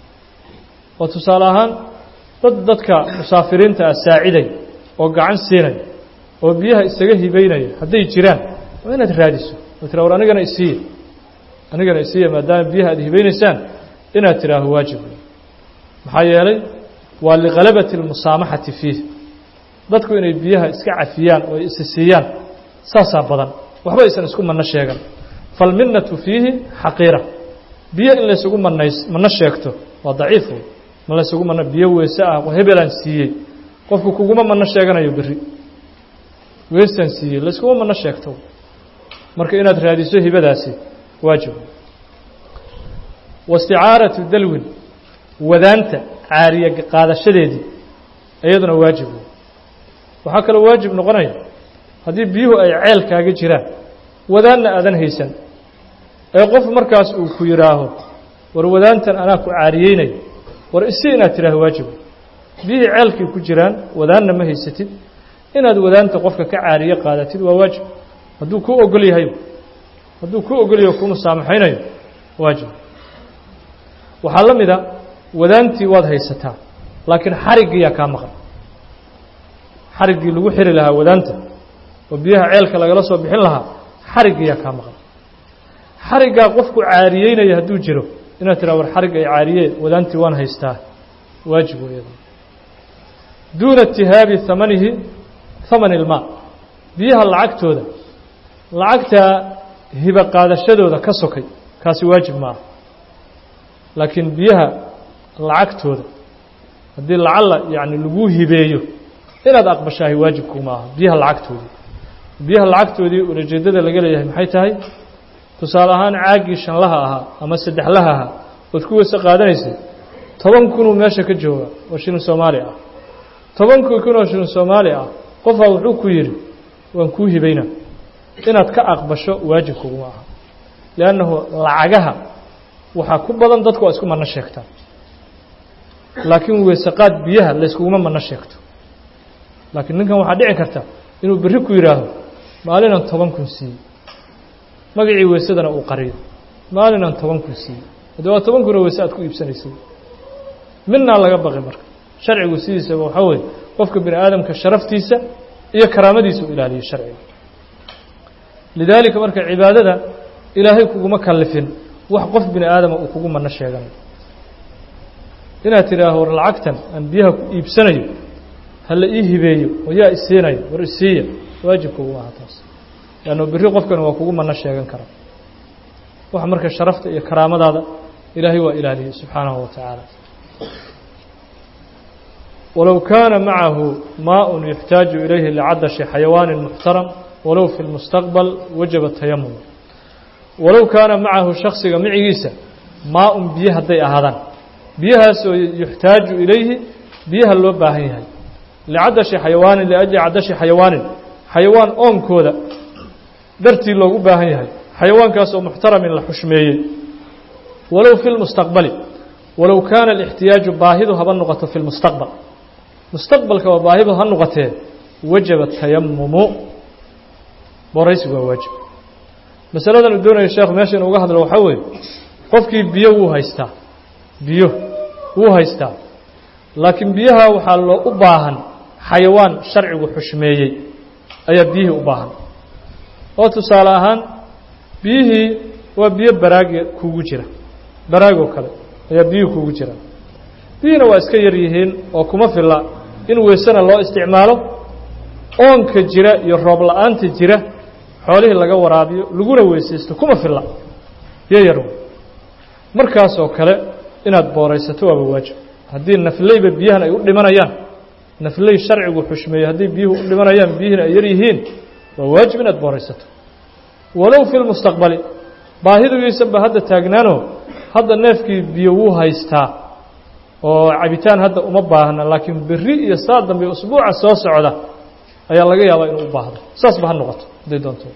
oo tusaale ahaan dad dadka musaafiriinta ah saaciday oo gacan siinaya oo biyaha isaga hibaynaya hadday jiraan waa inaad raadiso oo tira war anigana isiiya anigana isiiya maadaama biyaha aad hibaynaysaan inaad tidhaaho waajib maxaa yeelay waa likalabati اlmusaamaxati fiih dadku inay biyaha iska cafiyaan oo isi siiyaan saasaa badan waxba aysan isku manno sheegan falminnatu fiihi xaqiira biyo in laysugu manays manno sheegto waa daciif wey ma laysugu manno biyo weese ah hebelaan siiyey qofku kuguma manno sheeganayo berri weesaan siiyey layskuma manno sheegto marka inaad raadiso hibadaasi waajib waisticaaratu dalwin wadaanta caariya qaadashadeedii iyaduna waajib wey waxaa kaloo waajib noqonaya haddii biyuhu ay ceel kaaga jiraan wadaanna aadan haysan ee qof markaas uu ku yidhaaho war wadaantan anaa ku caariyeynaya war isi inaad tidhaaho waajib biyihii ceelkay ku jiraan wadaanna ma haysatid inaad wadaanta qofka ka caariye qaadatid waa waajib hadduu kuu ogol yahay hadduu kuu ogol yahay kuu musaamaxaynayo waajib waxaa la mida wadaantii waad haysataa laakiin xariggiiyaa kaa maqan xariggii lagu xiri lahaa wadaanta oo biyaha ceelka lagala soo bixin lahaa xariggiiyaa kaa maqan xariggaa qofku caariyeynaya hadduu jiro inaad tiraa war xarig ay caariyeen wadaantii waan haystaa waajib weeyada duuna itihaabi hamanihi hamani ilmaa biyaha lacagtooda lacagtaa hiba qaadashadooda ka sokay kaasi waajib ma aha laakiin biyaha lacagtooda haddii lacalla yacni laguu hibeeyo inaad aqbashaahi waajibkuma aha biyaha lacagtoodii biyaha lacagtoodii ulajeeddada laga leeyahay maxay tahay tusaale ahaan caaggii shanlaha ahaa ama saddexlaha ahaa ood ku weyse qaadanaysay toban kunuu meesha ka jooga oo shilin soomaali ah tobankii kun oo shilin soomaali ah qofaa wuxuu ku yidhi waan kuu hibaynaa inaad ka aqbasho waajibkuguma aha liannahu lacagaha waxaa ku badan dadku waa isku manno sheegtaa laakiin weysaqaad biyaha layskuguma manno sheegto laakiin ninkan waxaa dhici karta inuu berri ku yidhaaho maalinan toban kun siiyey magacii weysadana uu qariyo maalinan toban kun siiyey haddii waa toban kunoo weyse aad ku iibsanaysay midnaa laga baqi marka sharcigu sidiisaba waxaa weeye qofka bini aadamka sharaftiisa iyo karaamadiisa u ilaaliyo sharciga lidaalika marka cibaadada ilaahay kuguma kallifin wax qof bini aadama uu kugu manno sheeganayo inaad tidhaaho war lacagtan aan biyaha ku iibsanayo ha la ii hibeeyo oo yaa isiinayo war isiiya waajib kugu aha taas leanno berri qofkani waa kugu mano sheegan karaa waxa marka sharafta iyo karaamadaada ilaahay waa ilaaliyey subxaanahu wa tacaala walow kaana macahu maaء yuxtaaju ilayhi licadashi xayawaanin muxtaram walow fi lmustaqbal wajaba tayamum walow kaana macahu shaksiga micigiisa maa-un biyo hadday ahaadaan biyahaas oo yuxtaaju ilayhi biyaha loo baahan yahay licadashi xayawaanin liajli cadashi xayawaanin xayawaan oonkooda dartii loogu baahan yahay xayawaankaas oo muxtaramin la xushmeeyey walow fi lmustaqbali walow kaana alixtiyaaju baahidu haba noqoto fi lmustaqbal mustaqbalka waa baahidu ha noqotee wajaba tayamumu booraysigu waa waajib masaladan uu doonaya sheekhu meesha inu uga hadlo waxaa weeye qofkii biyo wuu haystaa biyo wuu haystaa laakiin biyaha waxaa loo u baahan xayawaan sharcigu xushmeeyey ayaa biyihii u baahan oo tusaale ahaan biyihii waa biyo baraagi kugu jira baraagoo kale ayaa biyuhi kugu jira biyihiina waa iska yar yihiin oo kuma filla in weysana loo isticmaalo oonka jira iyo roob la-aanta jira xoolihii laga waraabiyo laguna weysaysto kuma filla biyo yar markaasoo kale inaad booraysato waaba waajib haddii nafleyba biyahan ay u dhimanayaan nafley sharcigu xushmeeyey haddii biyuhu u dhimanayaan biyihiina ay yar yihiin waa waajib inaad booraysato walow fi lmustaqbali baahidugiisanba hadda taagnaano hadda neefkii biyo wuu haystaa oo cabitaan hadda uma baahna laakiin berri iyo saa dambe usbuuca soo socda ayaa laga yaabaa inuu u baahdo saasba ha noqoto hadday doonto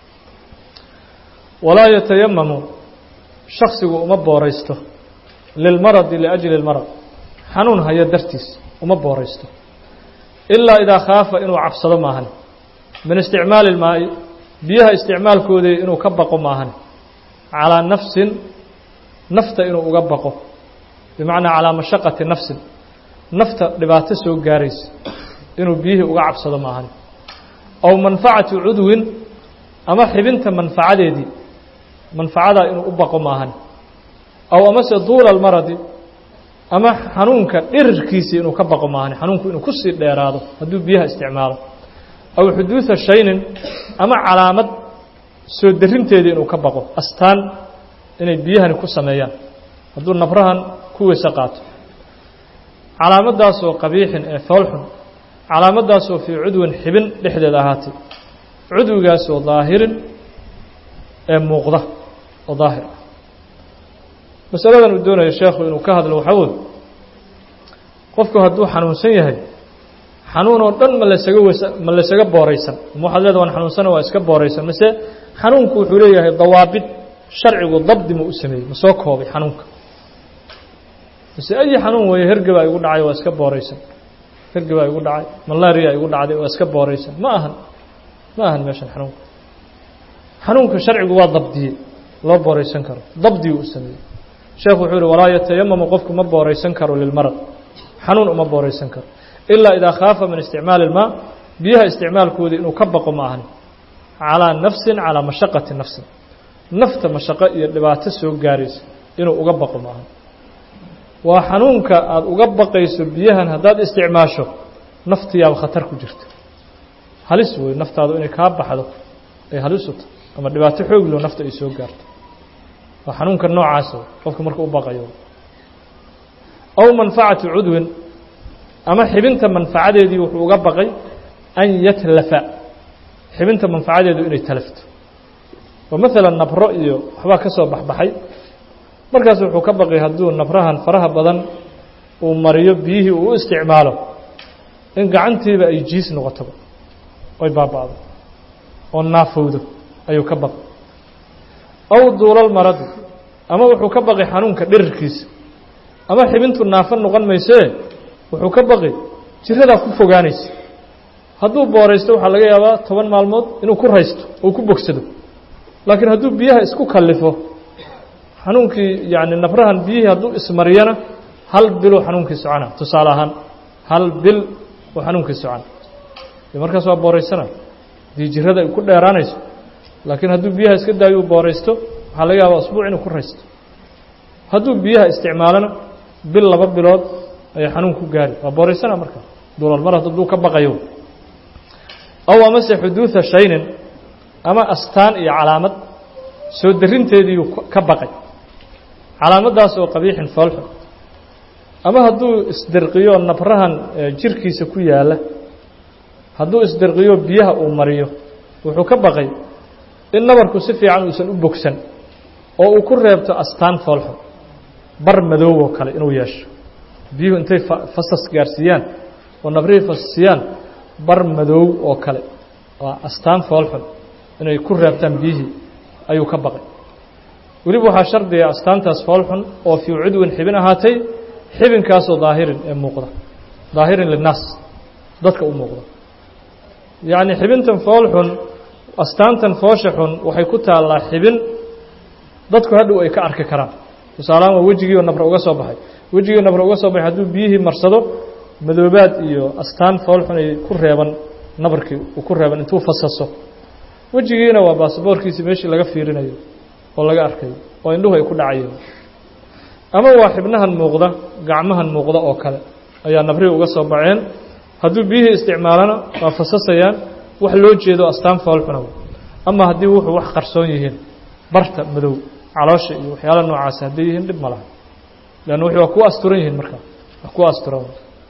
walaa yatayamamu shaksigu uma booraysto lilmaradi liajli اlmarad xanuun hayo dartiis uma booraysto ilaa idaa khaafa inuu cabsado maahan min isticmaali اlmaa'i biyaha isticmaalkoodii inuu ka baqo maahan calىa nafsin nafta inuu uga baqo bimacnaa calىa mashaqati nafsin nafta dhibaato soo gaaraysa inuu biyihii uga cabsado maahan aw manfacati cudwin ama xibinta manfacadeedii manfacadaa inuu u baqo maahan aw amase duula almaradi ama xanuunka dhirirkiisii inuu ka baqo maahan xanuunku inuu kusii dheeraado hadduu biyaha isticmaalo aw xuduuda shaynin ama calaamad soo darinteedii inuu ka baqo astaan inay biyahani ku sameeyaan hadduu nabrahan ku weyse qaato calaamadaasoo qabiixin ee foolxun calaamadaasoo fii cudwin xibin dhexdeed ahaatay cudwigaasoo daahirin ee muuqda oo daahir ah masaladan uu doonayo sheekhu inuu ka hadlo waxaa wey qofku hadduu xanuunsan yahay xanuun oo dhan ma lasaga weysa ma laysaga booraysan ma waxaad leeda waan xanuunsana waa iska booraysan mase xanuunku wuxuu leeyahay dawaabid sharcigu dabdi ma u sameeyey ma soo koobay xanuunka mase ayi xanuun weeye hergebaa igu dhacay waa iska booraysan hergebaa igu dhacay malaria igu dhacday waa iska booraysan ma ahan ma ahan meeshan xanuunka xanuunka sharcigu waa dabdiyey loo booraysan karo dabdigu u sameeyey sheekhu wuxuu yihi walaa yatayamamu qofku ma booraysan karo lilmarad xanuun uma booraysan karo ilaa idaa khaafa min isticmaali ilmaa biyaha isticmaalkoodii inuu ka baqo ma ahan calaa nafsin calaa mashaqati nafsin nafta mashaqo iyo dhibaato soo gaaraysa inuu uga baqo ma ahan waa xanuunka aada uga baqayso biyahan haddaad isticmaasho naftiyaaba khatar ku jirta halis wey naftaadu inay kaa baxdo ay halis u tahay ama dhibaato xooglo nafta ay soo gaarto waa xanuunka noocaas qofka marka u baqayo aw manfacatu cudwin ama xibinta manfacadeedii wuxuu uga baqay an yatlafa xibinta manfacadeedu inay talafto oo maalan nabro iyo waxbaa ka soo baxbaxay markaas wuxuu ka baqay hadduu nabrahan faraha badan uu mariyo biyihii uu u isticmaalo in gacantiiba ay jiis noqotoba oy baaba'do oo naafowdo ayuu ka baqay aw duulal maradu ama wuxuu ka baqay xanuunka dhirirkiisa ama xibintu naafo noqon maysee wuxuu ka baqi jiradaa ku fogaanaysa hadduu booraysto waxaa laga yaabaa toban maalmood inuu ku raysto oo ku bogsado laakiin hadduu biyaha isku kallifo xanuunkii yacni nabrahan biyihii hadduu ismariyana hal biluu xanuunkii socona tusaale ahaan hal bil uu xanuunkii socona de markaas waa booraysana haddii jirada ay ku dheeraanayso laakiin hadduu biyaha iska daayo uu booraysto waxaa laga yaabaa usbuuc inuu ku raysto hadduu biyaha isticmaalona bil laba bilood ayay xanuun ku gaari waa booraysana markaa duulalmar hadduu ka baqayo aw amase xuduuda shaynin ama astaan iyo calaamad soo darinteediiyuu ka baqay calaamaddaas oo qabiixin foolxun ama hadduu isdirqiyo nabrahan jirkiisa ku yaalla hadduu isdirqiyo biyaha uu mariyo wuxuu ka baqay in nabarku si fiican uusan u bogsan oo uu ku reebto astaan foolxun bar madoow oo kale inuu yeesho biyuhu intay fasas gaarsiiyaan oo nabrihii fasasiyaan bar madoow oo kale waa astaan foolxun inay ku reebtaan biyihii ayuu ka baqay weliba waxaa shardiga astaantaas foolxun oo fii cudwin xibin ahaatay xibinkaasoo daahirin ee muuqda daahirin linnaas dadka u muuqda yacni xibintan foolxun astaantan foosha xun waxay ku taallaa xibin dadku hadhow ay ka arki karaan tusaalahaan waa wejigiioo nabra uga soo baxay wejigii nabra uga soo baxay hadduu biyihii marsado madoobaad iyo astaan foolxun ay ku reeban nabarkii uu ku reeban intuu fasaso wejigiina waa baasaboorkiisi meeshii laga fiirinayo oo laga arkayo oo indhuhu ay ku dhacayeen ama waa xibnahan muuqda gacmahan muuqda oo kale ayaa nabrihii uga soo baxeen hadduu biyihii isticmaalana waa fasasayaan wax loo jeedo astaan foolxuna ama haddii wuxuu wax qarsoon yihiin barta madow caloosha iyo waxyaala noocaasi hadday yihiin dhib ma laha leanna wixii waa ku asturan yihiin markaa wax ku asturan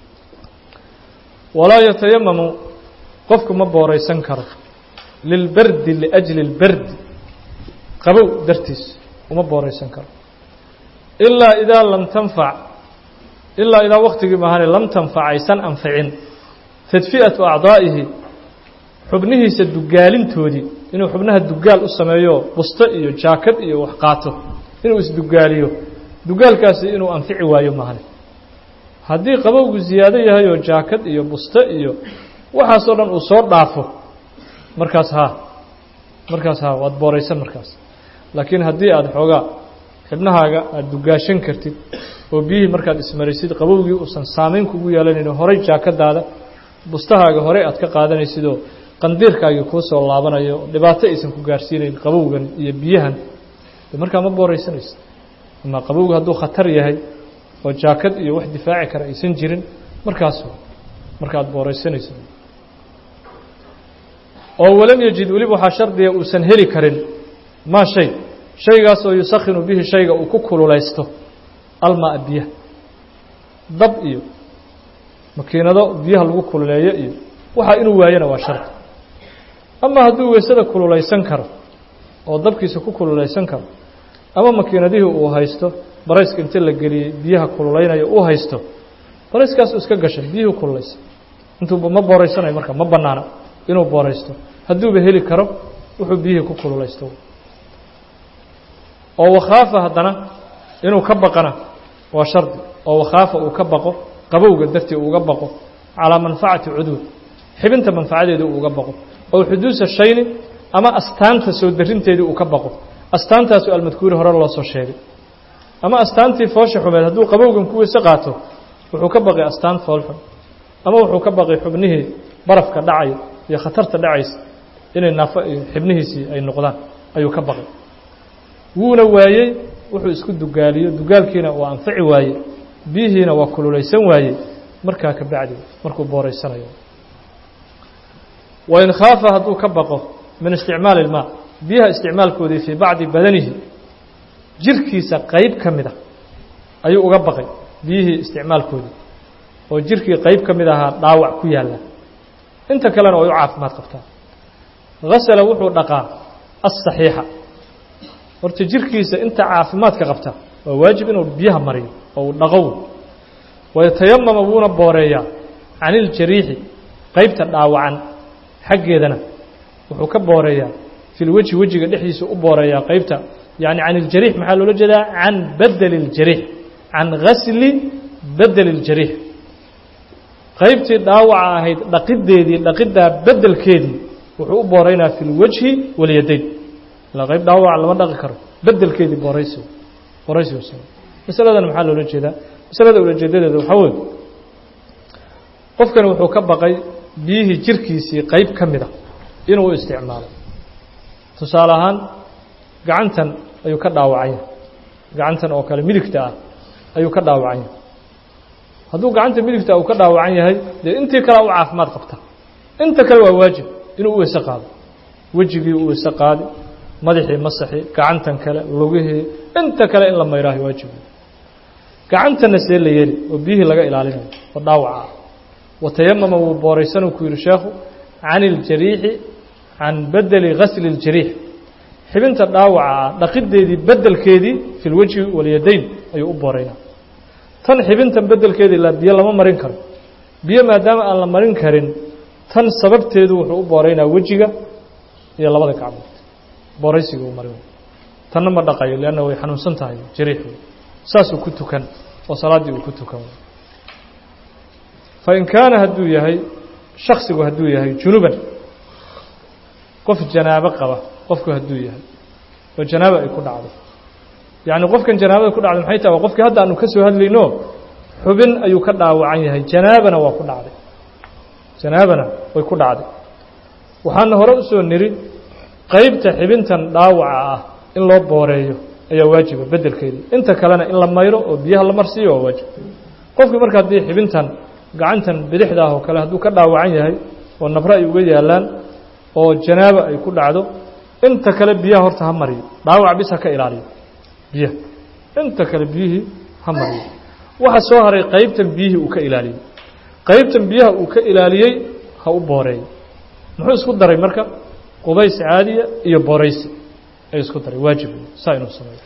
walaa yatayamamu qofku ma booraysan karo lilbardi liajli اlbardi qabow dartiis uma booraysan karo ilaa idaa lam tanfac ilaa idaa waktigii maahane lam tanfac aysan anficin tadfi'atu acdaa'ihi xubnihiisa dugaalintoodii inuu xubnaha dugaal u sameeyo busto iyo jaakad iyo wax qaato inuu isdugaaliyo dugaalkaasi inuu anfici waayo maahane haddii qabowgu ziyaado yahay oo jaakad iyo busto iyo waxaasoo dhan uu soo dhaafo markaas haa markaas haa waad booraysan markaas laakiin haddii aada xoogaa xibnahaaga aada dugaashan kartid oo biyihii markaad ismaraysid qabowgii uusan saamayn kugu yeelanayno horay jaakadaada bustahaaga horey aad ka qaadanaysidoo qandiirkaagii kuu soo laabanayo dhibaato aysan ku gaarsiinayn qabowgan iyo biyahan de markaa ma booraysanaysa ama qabowgu hadduu khatar yahay oo jaakad iyo wax difaaci kara aysan jirin markaas marka aad booraysanayso oo walam yajid weliba waxaa shardiga uusan heli karin maa shay shaygaasoo yusakhinu bihi shayga uu ku kululaysto almaa biyaha dab iyo makiinado biyaha lagu kululeeyo iyo waxaa inuu waayana waa shardi ama hadduu weysada kululaysan karo oo dabkiisa ku kululaysan karo ama makiinadihii uu haysto barayska inta la geliyey biyaha kululaynaya uu haysto barayskaas iska gashay biyihii kululaysa intuuba ma booraysanayo marka ma bannaana inuu booraysto hadduuba heli karo wuxuu biyihii ku kululaysto oo wakhaafa haddana inuu ka baqana waa shardi oo wakhaafa uu ka baqo qabowga dartii uuga baqo calaa manfacati cuduud xibinta manfacadeedii uuga baqo oo xuduusa shayni ama astaanta soo darinteedii uu ka baqo astaantaasu almadkuuri hore loo soo sheegay ama astaantii foosha xumeed hadduu qabowgan ku weyse qaato wuxuu ka baqay astaan foolxun ama wuxuu ka baqay xubnihii barafka dhacaya iyo khatarta dhacaysa inay naafo xibnihiisii ay noqdaan ayuu ka baqay wuuna waayey wuxuu isku dugaaliyo dugaalkiina waa anfaci waaye biyihiina waa kululaysan waaye markaa ka bacdi markuu booraysanayo wain khaafa hadduu ka baqo min isticmaali ilmaa biyaha isticmaalkoodii fii bacdi badanihi jirkiisa qeyb ka mid a ayuu uga baqay biyihii isticmaalkoodii oo jirkii qeyb ka mid ahaa dhaawac ku yaalla inta kalena way u caafimaad qabtaa hasala wuxuu dhaqaa asaxiixa horta jirkiisa inta caafimaadka qabta waa waajib inuu biyaha mariyo oo uu dhaqow wayatayamama wuuna booreeyaa can iljariixi qeybta dhaawacan xaggeedana wuxuu ka booreeyaa fi lweji wejiga dhexdiisa u booreeyaa qeybta yani can iljariix maxaa loola jeedaa can badeli اljariix can gasli bedeli اljariix qaybtii dhaawaca ahayd dhaqideedii dhaqiddaa bedelkeedii wuxuu u booreynaa fi lwajhi walyadayn ilaa qayb dhaawaca lama dhaqi karo bedelkeedii booraysi booraysi masaladan maxaa loola jeedaa masalada ulajeedadeeda waxaa weeye qofkani wuxuu ka baqay biyihii jirkiisii qeyb ka mid a inuu isticmaalo tusaale ahaan gacantan ayuu ka dhaawacanya gacantan oo kale midigta ah ayuu ka dhaawacanya hadduu gacanta midigta uu ka dhaawacan yahay dee intii kale u caafimaad qabta inta kale waa waajib inuu u weyse qaado wejigii u weyse qaadi madaxii masaxi gacantan kale lugihii inta kale in la mayraahi waajibi gacantana see la yeeli oo biyihii laga ilaalinayo oo dhaawaca ah watayamama wuu booraysanuu ku yihi sheekhu can iljariixi can bedeli gasli اljariix xibinta dhaawaca ah dhaqideedii bedelkeedii fi lwejhi walyadayn ayuu u booraynaa tan xibintan bedelkeedii la biyo lama marin karo biyo maadaama aan la marin karin tan sababteedu wuxuu u booraynaa wejiga iyo labada gacmood booraysiga uu marin tanna ma dhaqayo leanna way xanuunsan tahay jariixu saasuu ku tukan oo salaaddii uu ku tukan fain kaana hadduu yahay shaksigu hadduu yahay junuban qof janaabo qaba qofku hadduu yahay oo janaabo ay ku dhacdo yacni qofkan janaabada ku dhacday maxay tahay waa qofkii hadda aanu ka soo hadlayno xubin ayuu ka dhaawacan yahay janaabana waa ku dhacday janaabana way ku dhacday waxaana hore usoo niri qeybta xibintan dhaawaca ah in loo booreeyo ayaa waajiba bedelkeedii inta kalena in la mayro oo biyaha la marsiiyo waa waajib qofkii marka haddii xibintan gacantan bidixda ah oo kale hadduu ka dhaawacan yahay oo nabro ay uga yaalaan oo janaaba ay ku dhacdo inta kale biyaha horta ha mariyo dhaawac bis ha ka ilaaliyo biyaha inta kale biyihii ha mariyo waxa soo haray qeybtan biyihii uu ka ilaaliyey qeybtan biyaha uu ka ilaaliyey ha u booreeyo muxuu isku daray marka qubays caadiya iyo booraysi ay isku daray waajib saa inuu sameeyo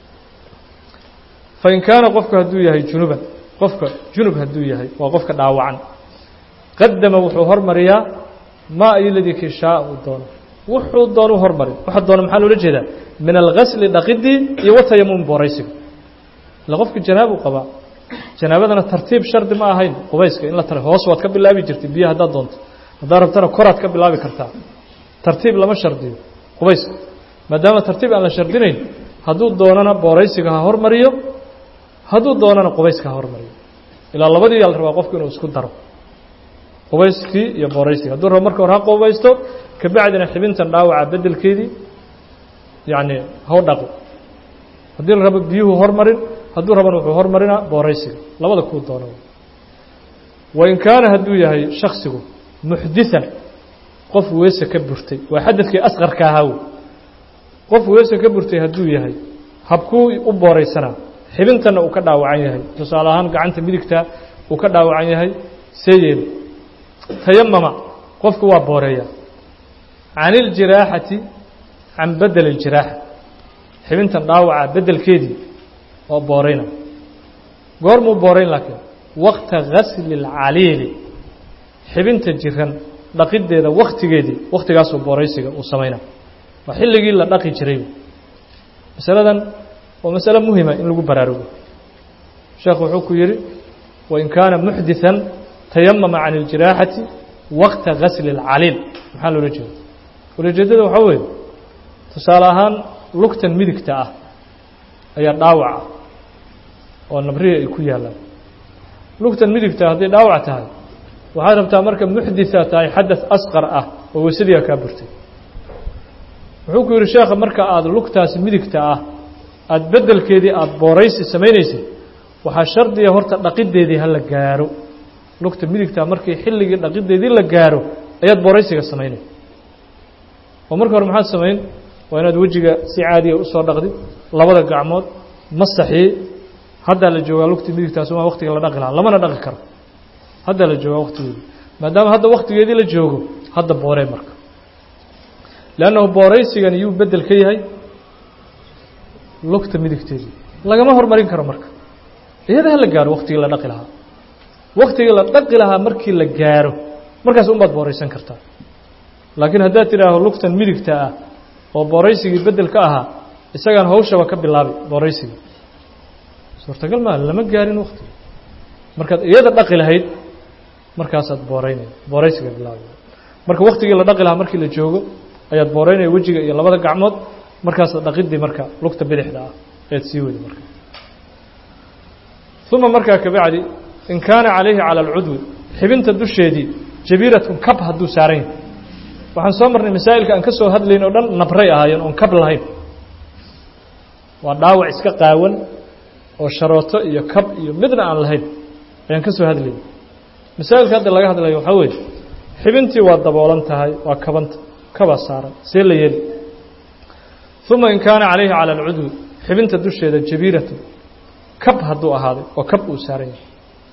fain kaana qofku hadduu yahay junuban qofka junub hadduu yahay waa qofka dhaawacan qadama wuxuu hormariyaa maa iyo ladii kii shaa uu doono wuxuu doonu hormari waxa doona maxaa loola jeedaa min algasli dhaqidii iyo watayamum booraysiga ila qofka janaabu qabaa janaabadana tartiib shardi ma ahayn qubayska in la tara hoos waad ka bilaabi jirtay biyo haddaad doonto haddaad rabtana koraad ka bilaabi kartaa tartiib lama shardiyo qubayska maadaama tartiib aan la shardinayn hadduu doonana booraysiga ha hormariyo hadduu doonana qubayska ha hormariyo ilaa labadii yaa la rabaa qofku inuu isku daro qubayskii iyo booraysiga hadduu rabo marka hore ha qubaysto kabacdina xibintan dhaawaca bedelkeedii yacni haw dhaqo haddii la rabo biyuhu hormarin hadduu rabana wuxuu hormarinaa booraysiga labada kuu doono wain kaana hadduu yahay shaksigu muxdiثan qof weese ka burtay waa xadadkii asqarka ahaa wey qof weese ka burtay hadduu yahay habkuu u booraysanaa xibintanna uu ka dhaawacan yahay tusaale ahaan gacanta midigta uu ka dhaawacan yahay see yeeli tayamama qofku waa booreeya can iljiraaxati can bedel اljiraaxa xibintan dhaawaca bedelkeedii oo boorayna goormuu boorayn laakiin waqta gasli اlcaliili xibinta jiran dhaqideeda waktigeedii waktigaasuu booraysiga uu samayna waa xilligii la dhaqi jiray masaladan waa masale muhima in lagu baraarugo sheekhu wuxuu ku yihi wain kaana muxdiثan tayamama can اljiraaxati waqta gasli اlcaliil maxaa loola jeeda ulajeedada waxaa weeye tusaale ahaan lugtan midigta ah ayaa dhaawaca oo nabrihi ay ku yaalaan lugtan midigta hadday dhaawac tahay waxaad rabtaa marka muxditha tahay xadaث asqar ah oo weysadiiga kaa burtay wuxuu ku yihi sheekha marka aada lugtaasi midigta ah aada bedelkeedii aada booraysi samaynaysay waxaa shardiga horta dhaqideedii ha la gaaro lugta midigta markii xilligii dhaqideedii la gaaro ayaad booraysiga samaynay oo marka hore maxaad samayn waa inaad wejiga si caadiya usoo dhaqdid labada gacmood masaxii haddaa la joogaa lugtii midigtaas waa waktiga la dhaqi lahaa lamana dhaqi karo haddaa la joogaa waktigeedii maadaama hadda waktigeedii la joogo hadda booree marka leannahu booraysigan yuu bedel ka yahay lugta midigteedii lagama hormarin karo marka iyada ha la gaaro waktigii la dhaqi lahaa waktigii la dhaqi lahaa markii la gaaro markaas unbaad booraysan kartaa laakiin haddaad tidhaaho lugtan midigta ah oo booraysigii bedel ka ahaa isagaan hawshaba ka bilaabay booraysigii suurtagal maa lama gaarin waktiga markaad iyada dhaqi lahayd markaasaad booreynaya booraysiga bilaabay marka waktigii la dhaqi lahaa markii la joogo ayaad booreynaya wejiga iyo labada gacmood markaasaad dhaqidii marka lugta bidixda ah ayaad sii wadi marka uma markaa kabacdi in kaana calayhi calى اlcudwi xibinta dusheedii jabiiratun kab hadduu saaran yahay waxaan soo marnay masaa'ilka aan ka soo hadlayn oo dhan nabray ahaayeen oon kab lahayn waa dhaawac iska qaawan oo sharooto iyo kab iyo midna aan lahayn ayaan ka soo hadlayay masaa'ilka hadda laga hadlayo waxaa weeye xibintii waa daboolan tahay waa kabanta kabaa saaran see la yeeli uma in kaana calayhi cala alcudwi xibinta dusheeda jabiiratu kab hadduu ahaaday oo kab uu saaran yahay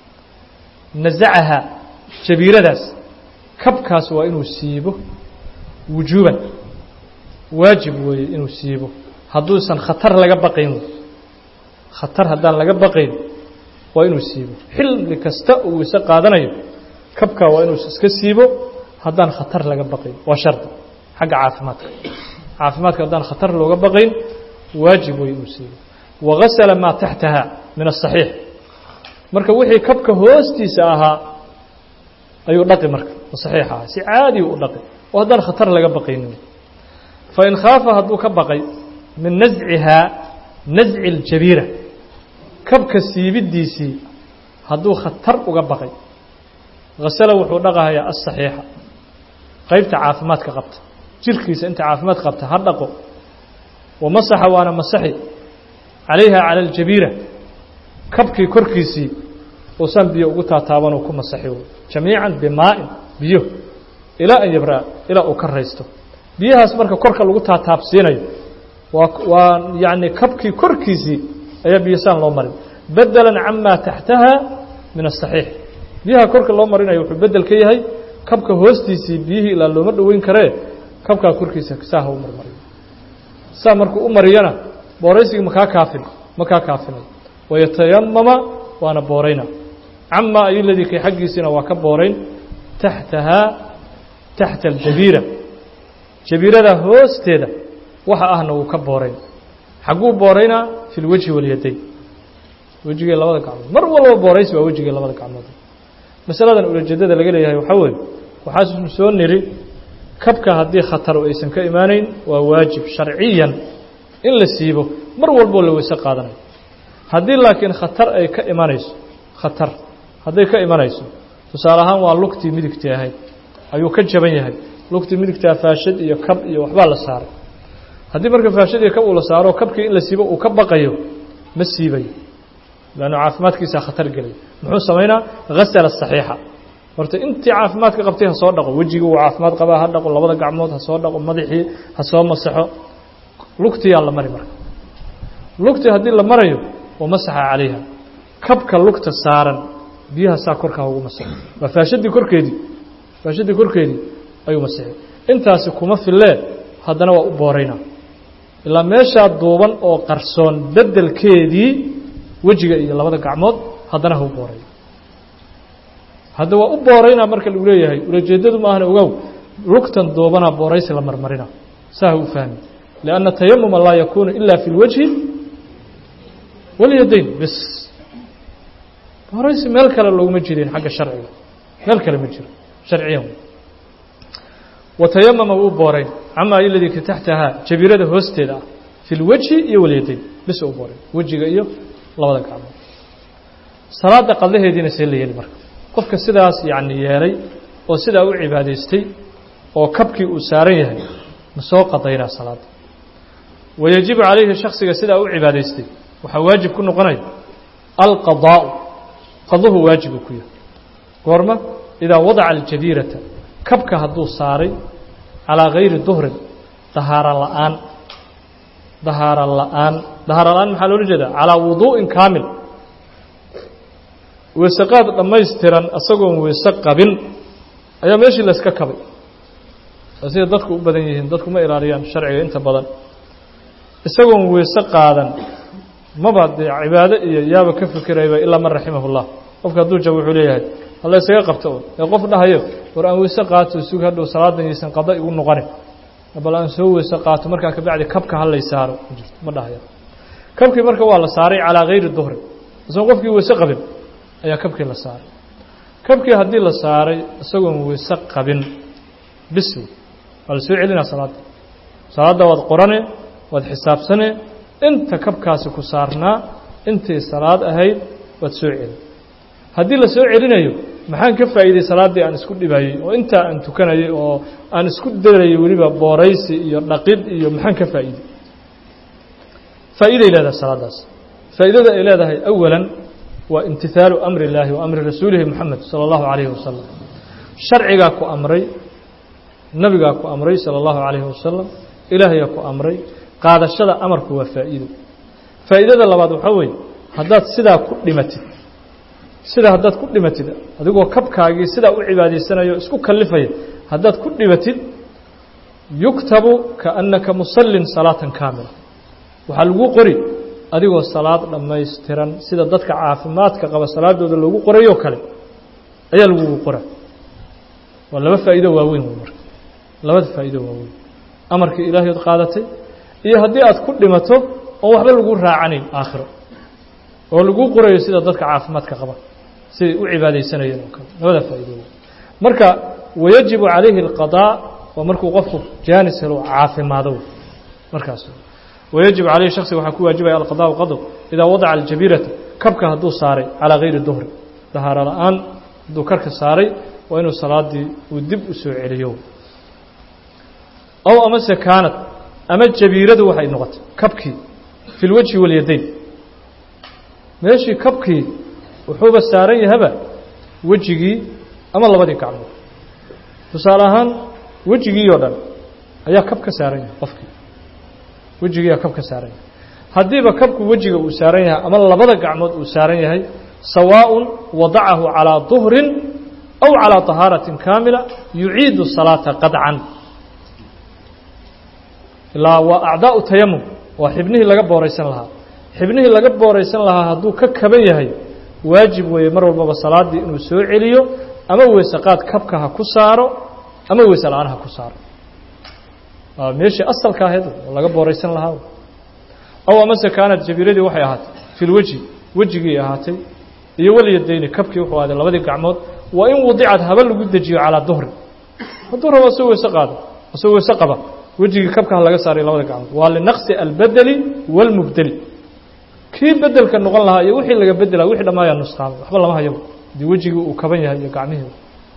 nasacaha jabiiradaas kabkaas waa inuu siibo wujuuban waajib weeye inuu siibo hadduusan khatar laga baqayn khatar haddaan laga baqayn waa inuu siibo xilli kasta uu weyse qaadanayo kabkaa waa inuu iska siibo haddaan khatar laga baqayn waa shardi xagga caafimaadka caafimaadka haddaan khatar looga baqayn waajib wey inuu siibo wagasala maa taxtaha min asaxiix marka wixii kabka hoostiisa ahaa ayuu dhaqi marka saxiix ahaa si caadi u dhaqi oo haddaan khatar laga baqaynin fain khaafa hadduu ka baqay min nascihaa nasci اljabiira kabka siibidiisii hadduu khatar uga baqay hasala wuxuu dhaqahayaa asaxiixa qeybta caafimaadka qabta jirkiisa inta caafimaad qabta ha dhaqo wamasaxa waana masaxi calayha cala aljabiira kabkii korkiisii uusan biyo ugu taataaban uu ku masaxi jamiican bimaa'in biyo ilaa an yabraa ilaa uu ka raysto biyahaas marka korka lagu taataabsiinayo waa waa yacni kabkii korkiisii ayaa biyosaan loo marin bedelan camaa taxtaha min asaxiix biyaha korka loo marinayo wuxuu bedel ka yahay kabka hoostiisii biyihii ilaa looma dhoweyn karee kabkaa korkiisa saa ha u marmariyo saa markuu u mariyana booraysigii makaa kaafin makaa kaafinayo wayatayamama waana boorayna camaa ayu ladii kay xaggiisiina waa ka boorayn taxtahaa taxta aljabiira jabiirada hoosteeda waxa ahna wuu ka boorayn xagguu booraynaa fi lwejhi walyadayn wejigii labada gacmood mar walba booraysi waa wejigii labada gacmood masaladan ulajeedada laga leeyahay waxaa weeye waxaasnu soo niri kabka haddii khatar aysan ka imaanayn waa waajib sharciyan in la siibo mar walboo la weyse qaadanayo haddii laakiin khatar ay ka imanayso khatar hadday ka imanayso tusaale ahaan waa lugtii midigtii ahayd ayuu ka jaban yahay lugtii midigtaa faashad iyo kab iyo waxbaa la saaray haddii marka faashad iyo kab uu la saaro kabkii in la siibo uu ka baqayo ma siibayo lannu caafimaadkiisaa khatar gelay muxuu samaynaa hasala saxiixa horta intii caafimaadka qabtay ha soo dhaqo wejigii uu caafimaad qabaa ha dhaqo labada gacmood ha soo dhaqo madaxii ha soo masaxo lugtiyaa la mari marka lugtii haddii la marayo wamasaxa calayha kabka lugta saaran biyaha saa korkaa ugu masaxo waa faashadii korkeedii faashadii korkeedii ayuu masixay intaasi kuma fillee haddana waa u boorayna ilaa meeshaa duuban oo qarsoon beddelkeedii wejiga iyo labada gacmood haddana ha u booray hadda waa u booraynaa marka lagu leeyahay ulajeedadu ma ahna ogow lugtan duubanaa booraysi la marmarina saa ha u fahmi lianna tayamuma laa yakuunu ila fi lwajhi walyadayn bs booraysi meel kale looguma jirin xagga sharciga meel kale ma jiro sharciyan watayamama wuu boorayn camaa iladii ka taxtahaa jabiirada hoosteeda ah fi lwajhi iyo walyadayn bis u boorayn wejiga iyo labada gacmood salaada qadlaheediina see la yeeli marka qofka sidaas yacni yeelay oo sidaa u cibaadaystay oo kabkii uu saaran yahay ma soo qadaynaa salaadda wayajibu calayhi shaksiga sidaa u cibaadaystay waxaa waajib ku noqonaya alqadaa'u qadluhu waajib uu ku yahay goorma idaa wadaca aljabiirata kabka hadduu saaray calaa gayri duhrin dahaara la'aan dahaara la'aan dahaara la'aan maxaa loola jeedaa calaa wuduu'in kaamil weeseqaad dhammaystiran isagoon weese qabin ayaa meeshii layska kabay sida dadku u badan yihiin dadku ma ilaaliyaan sharciga inta badan isagoon weese qaadan maba dee cibaado iyo yaaba ka fikirayba ilaa man raximah اllah qofka hadduu jabo wuxuu leeyahay hala isaga qabto un ee qof dhahayo war aan weyse qaato sug hadhow salaadan yaysan qada igu noqonin bal aan soo weyse qaato markaa kabacdi kabka halay saaro ma jirto ma dhahaya kabkii marka waa la saaray calaa gayri duhri isagoon qofkii weyse qabin ayaa kabkii la saaray kabkii haddii la saaray isagoon weyse qabin bis waa la soo celinaa salaadda salaadda waad qorane waad xisaabsane inta kabkaasi ku saarnaa intii salaad ahayd waad soo celin haddii la soo celinayo maxaan ka faa'iiday salaaddii aan isku dhibayey oo intaa aan tukanayay oo aan isku darayay weliba booraysi iyo dhaqid iyo maxaan ka faa'iiday faa'iiday leedahay salaaddaas faa'iidada ay leedahay awalan waa imtihaalu amri illaahi wa amri rasuulihi moxamed sala allahu calayhi wasalam sharcigaa ku amray nabigaa ku amray salى اllahu عalayhi wasalam ilaahayaa ku amray qaadashada amarku waa faa'iido faa'iidada labaad waxaa weeye haddaad sidaa ku dhimatid sidaa haddaad ku dhimatid adigoo kabkaagii sidaa u cibaadaysanayo isku kallifaya haddaad ku dhimatid yuktabu kaannaka musallin salaatan kaamila waxaa lagu qori adigoo salaad dhammaystiran sida dadka caafimaadka qaba salaadooda loogu qorayoo kale ayaa lagugu qora waa laba faa'iido waaweyn wey marka labada faa'iido waaweyn amarkii ilaahay od qaadatay iyo haddii aad ku dhimato oon waxba lagu raacanayn aakhiro oo laguu qorayo sida dadka caafimaadka qaba siday u cibaadaysanayeen oo kale labada faa'iido wey marka wayajibu calayhi alqadaa waa markuu qofku jaanis helo caafimaado markaas wayajib calayhi shaksiga waxaa ku waajibaya alqadaau qado idaa wadaca aljabiirata kabka hadduu saaray calaa gayri duhri dahaaro la-aan hadduu karka saaray waa inuu salaadii uu dib u soo celiyo ow amase kaanad ama jabiiradu waxay noqotay kabkii fi lwajhi walyadayn meeshii kabkii wuxuuba saaran yahaba wejigii ama labadii gacmood tusaale ahaan wejigii oo dhan ayaa kab ka saaran yahay qofkii wejigiiyaa kab ka saaran yahay haddiiba kabku wejiga uu saaran yahay ama labada gacmood uu saaran yahay sawaaءun wadacahu calىa duhrin aw calىa طahaaraةi kaamila yuciidu salaata qadcan ilaa waa acdaau tayamum waa xibnihii laga booraysan lahaa xibnihii laga booraysan lahaa hadduu ka kaban yahay waajib weeye mar walbaba salaadii inuu soo celiyo ama weysaqaad kabka ha ku saaro ama weyse la-aan ha ku saaro waa meeshii asalka ahayd oo laga booraysan lahaa aw amase kaanad jabiiradii waxay ahaatay fi lweji wejigii ahaatay iyo walyadayni kabkii wuxuu ahaaday labadii gacmood waa in wadicad haba lagu dejiyo calaa duhri hadduu rabo asoo weyse qaado asoo weyse qaba wejigii kabka ha laga saaray labada gacmood waa linaqsi albedeli wاlmubdeli kii bedelka noqon lahaa iyo wixii laga bedela wixii dhammaaya nusqaamay waxba lama hayaba hadii wejigii uu kaban yahay iyo gacmihii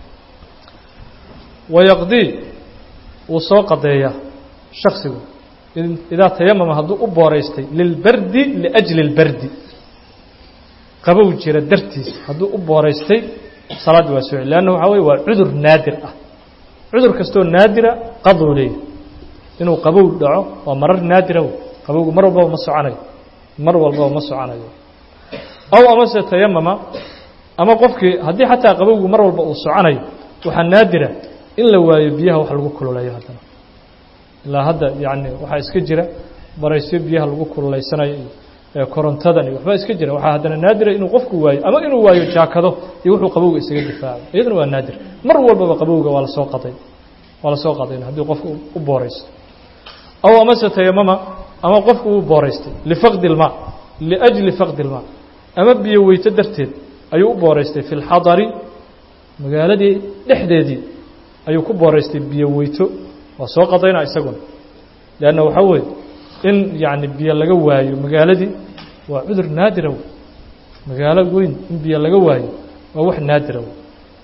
wayaqdii wuu soo qadeeyaa shaksigu idaa tayamama hadduu u booraystay lilbardi liأjli اlbardi qabow jira dartiis hadduu u booraystay salaaddi waa soo celi leanna waxaa weye waa cudur naadir ah cudur kastoo naadira qaduu leeyahy inuu qabow dhaco waa marar naadira wey qabowgu mar walbaba ma soconayo mar walbaba ma soconayo aw amase tayamama ama qofkii haddii xataa qabowgu mar walba uu soconayo waxaa naadira in la waayo biyaha wax lagu kululeeyo haddana ilaa hadda yacni waxaa iska jira baraysyo biyaha lagu kululaysanayo iyo korontadan iyo waxbaa iska jira waxaa haddana naadira inuu qofku waayo ama inuu waayo jaakado iyo wuxuu qabowga isaga difaaco iyaduna waa naadir mar walbaba qabowga waa lasoo qaday waa lasoo qadayn haddii qofku u booraysto aw amase tayamama ama qofku uu booraystay lifaqdi ilmaa liajli faqdi ilmaa ama biyo weyto darteed ayuu u booraystay fi lxadari magaaladii dhexdeedii ayuu ku booraystay biyo weyto waa soo qadayna isaguna leanna waxaa weeye in yacni biyo laga waayo magaaladii waa cudur naadira wey magaalo weyn in biyo laga waayo waa wax naadira wey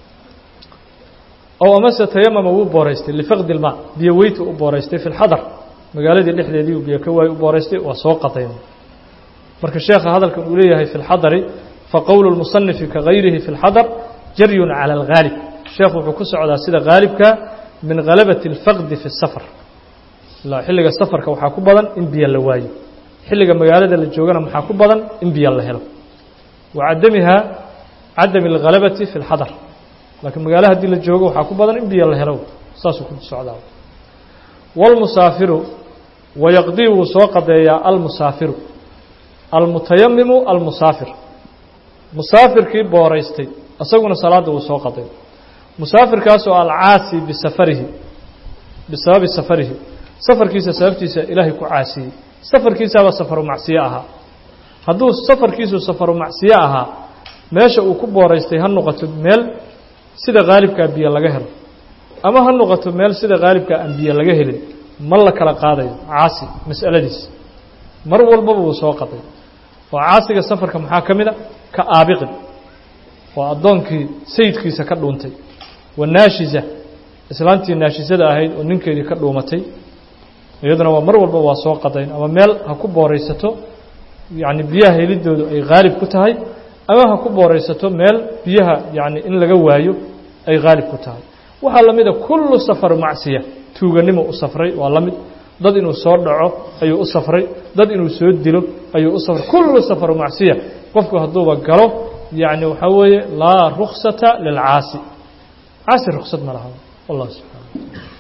ow amase tayamama wuu booraystay lifaqdi ilmaa biyo weytu u booraystay fi lxadar magaaladii dhexdeedii uu biyo ka waayo u booraystay waa soo qadayn marka sheekha hadalkan uu leeyahay fi lxadari faqowlu lmusanifi kagayrihi fi lxadar jaryun cala alghaalib sheekhu wuxuu ku socdaa sida haalibka min halabati اlfaqdi fi الsafar ilaa xilliga safarka waxaa ku badan in biyo la waayo xilliga magaalada la joogana maxaa ku badan in biyo la helo wa cadamiha cadami اlhalabati fi اlxadar laakiin magaalo haddii la joogo waxaa ku badan in biyo la helo saasuu ku socdaa wاlmusaafiru wayaqdii wuu soo qadeeyaa almusaafiru almutayamimu almusaafir musaafirkii booraystay isaguna salaadda wuu soo qaday musaafirkaasoo alcaasi bisafarihi bisababi safarihi safarkiisa sababtiisa ilaahay ku caasiyey safarkiisaaba safaru macsiyo ahaa hadduu safarkiisu safaru macsiyo ahaa meesha uu ku booraystay ha noqoto meel sida haalibkaa biyo laga helo ama ha noqoto meel sida haalibkaa aan biyo laga helin ma la kala qaadayo caasi mas'aladiisa mar walbaba wuu soo qaday oo caasiga safarka maxaa ka mid a ka aabiqin waa addoonkii sayidkiisa ka dhuuntay wa naashiza islaantii naashisada ahayd oo ninkeedii ka dhuumatay iyaduna waa mar walba waa soo qadayn ama meel ha ku booraysato yacni biyaha helidoodu ay haalib ku tahay ama ha ku booraysato meel biyaha yacni in laga waayo ay haalib ku tahay waxaa la mida kullu safar macsiya tuuganimo u safray waa la mid dad inuu soo dhaco ayuu u safray dad inuu soo dilo ayuu u safray kullu safaru macsiya qofku hadduuba galo yacni waxaa weeye laa ruksata lilcaasi caasi ruksad ma laha wallah subxana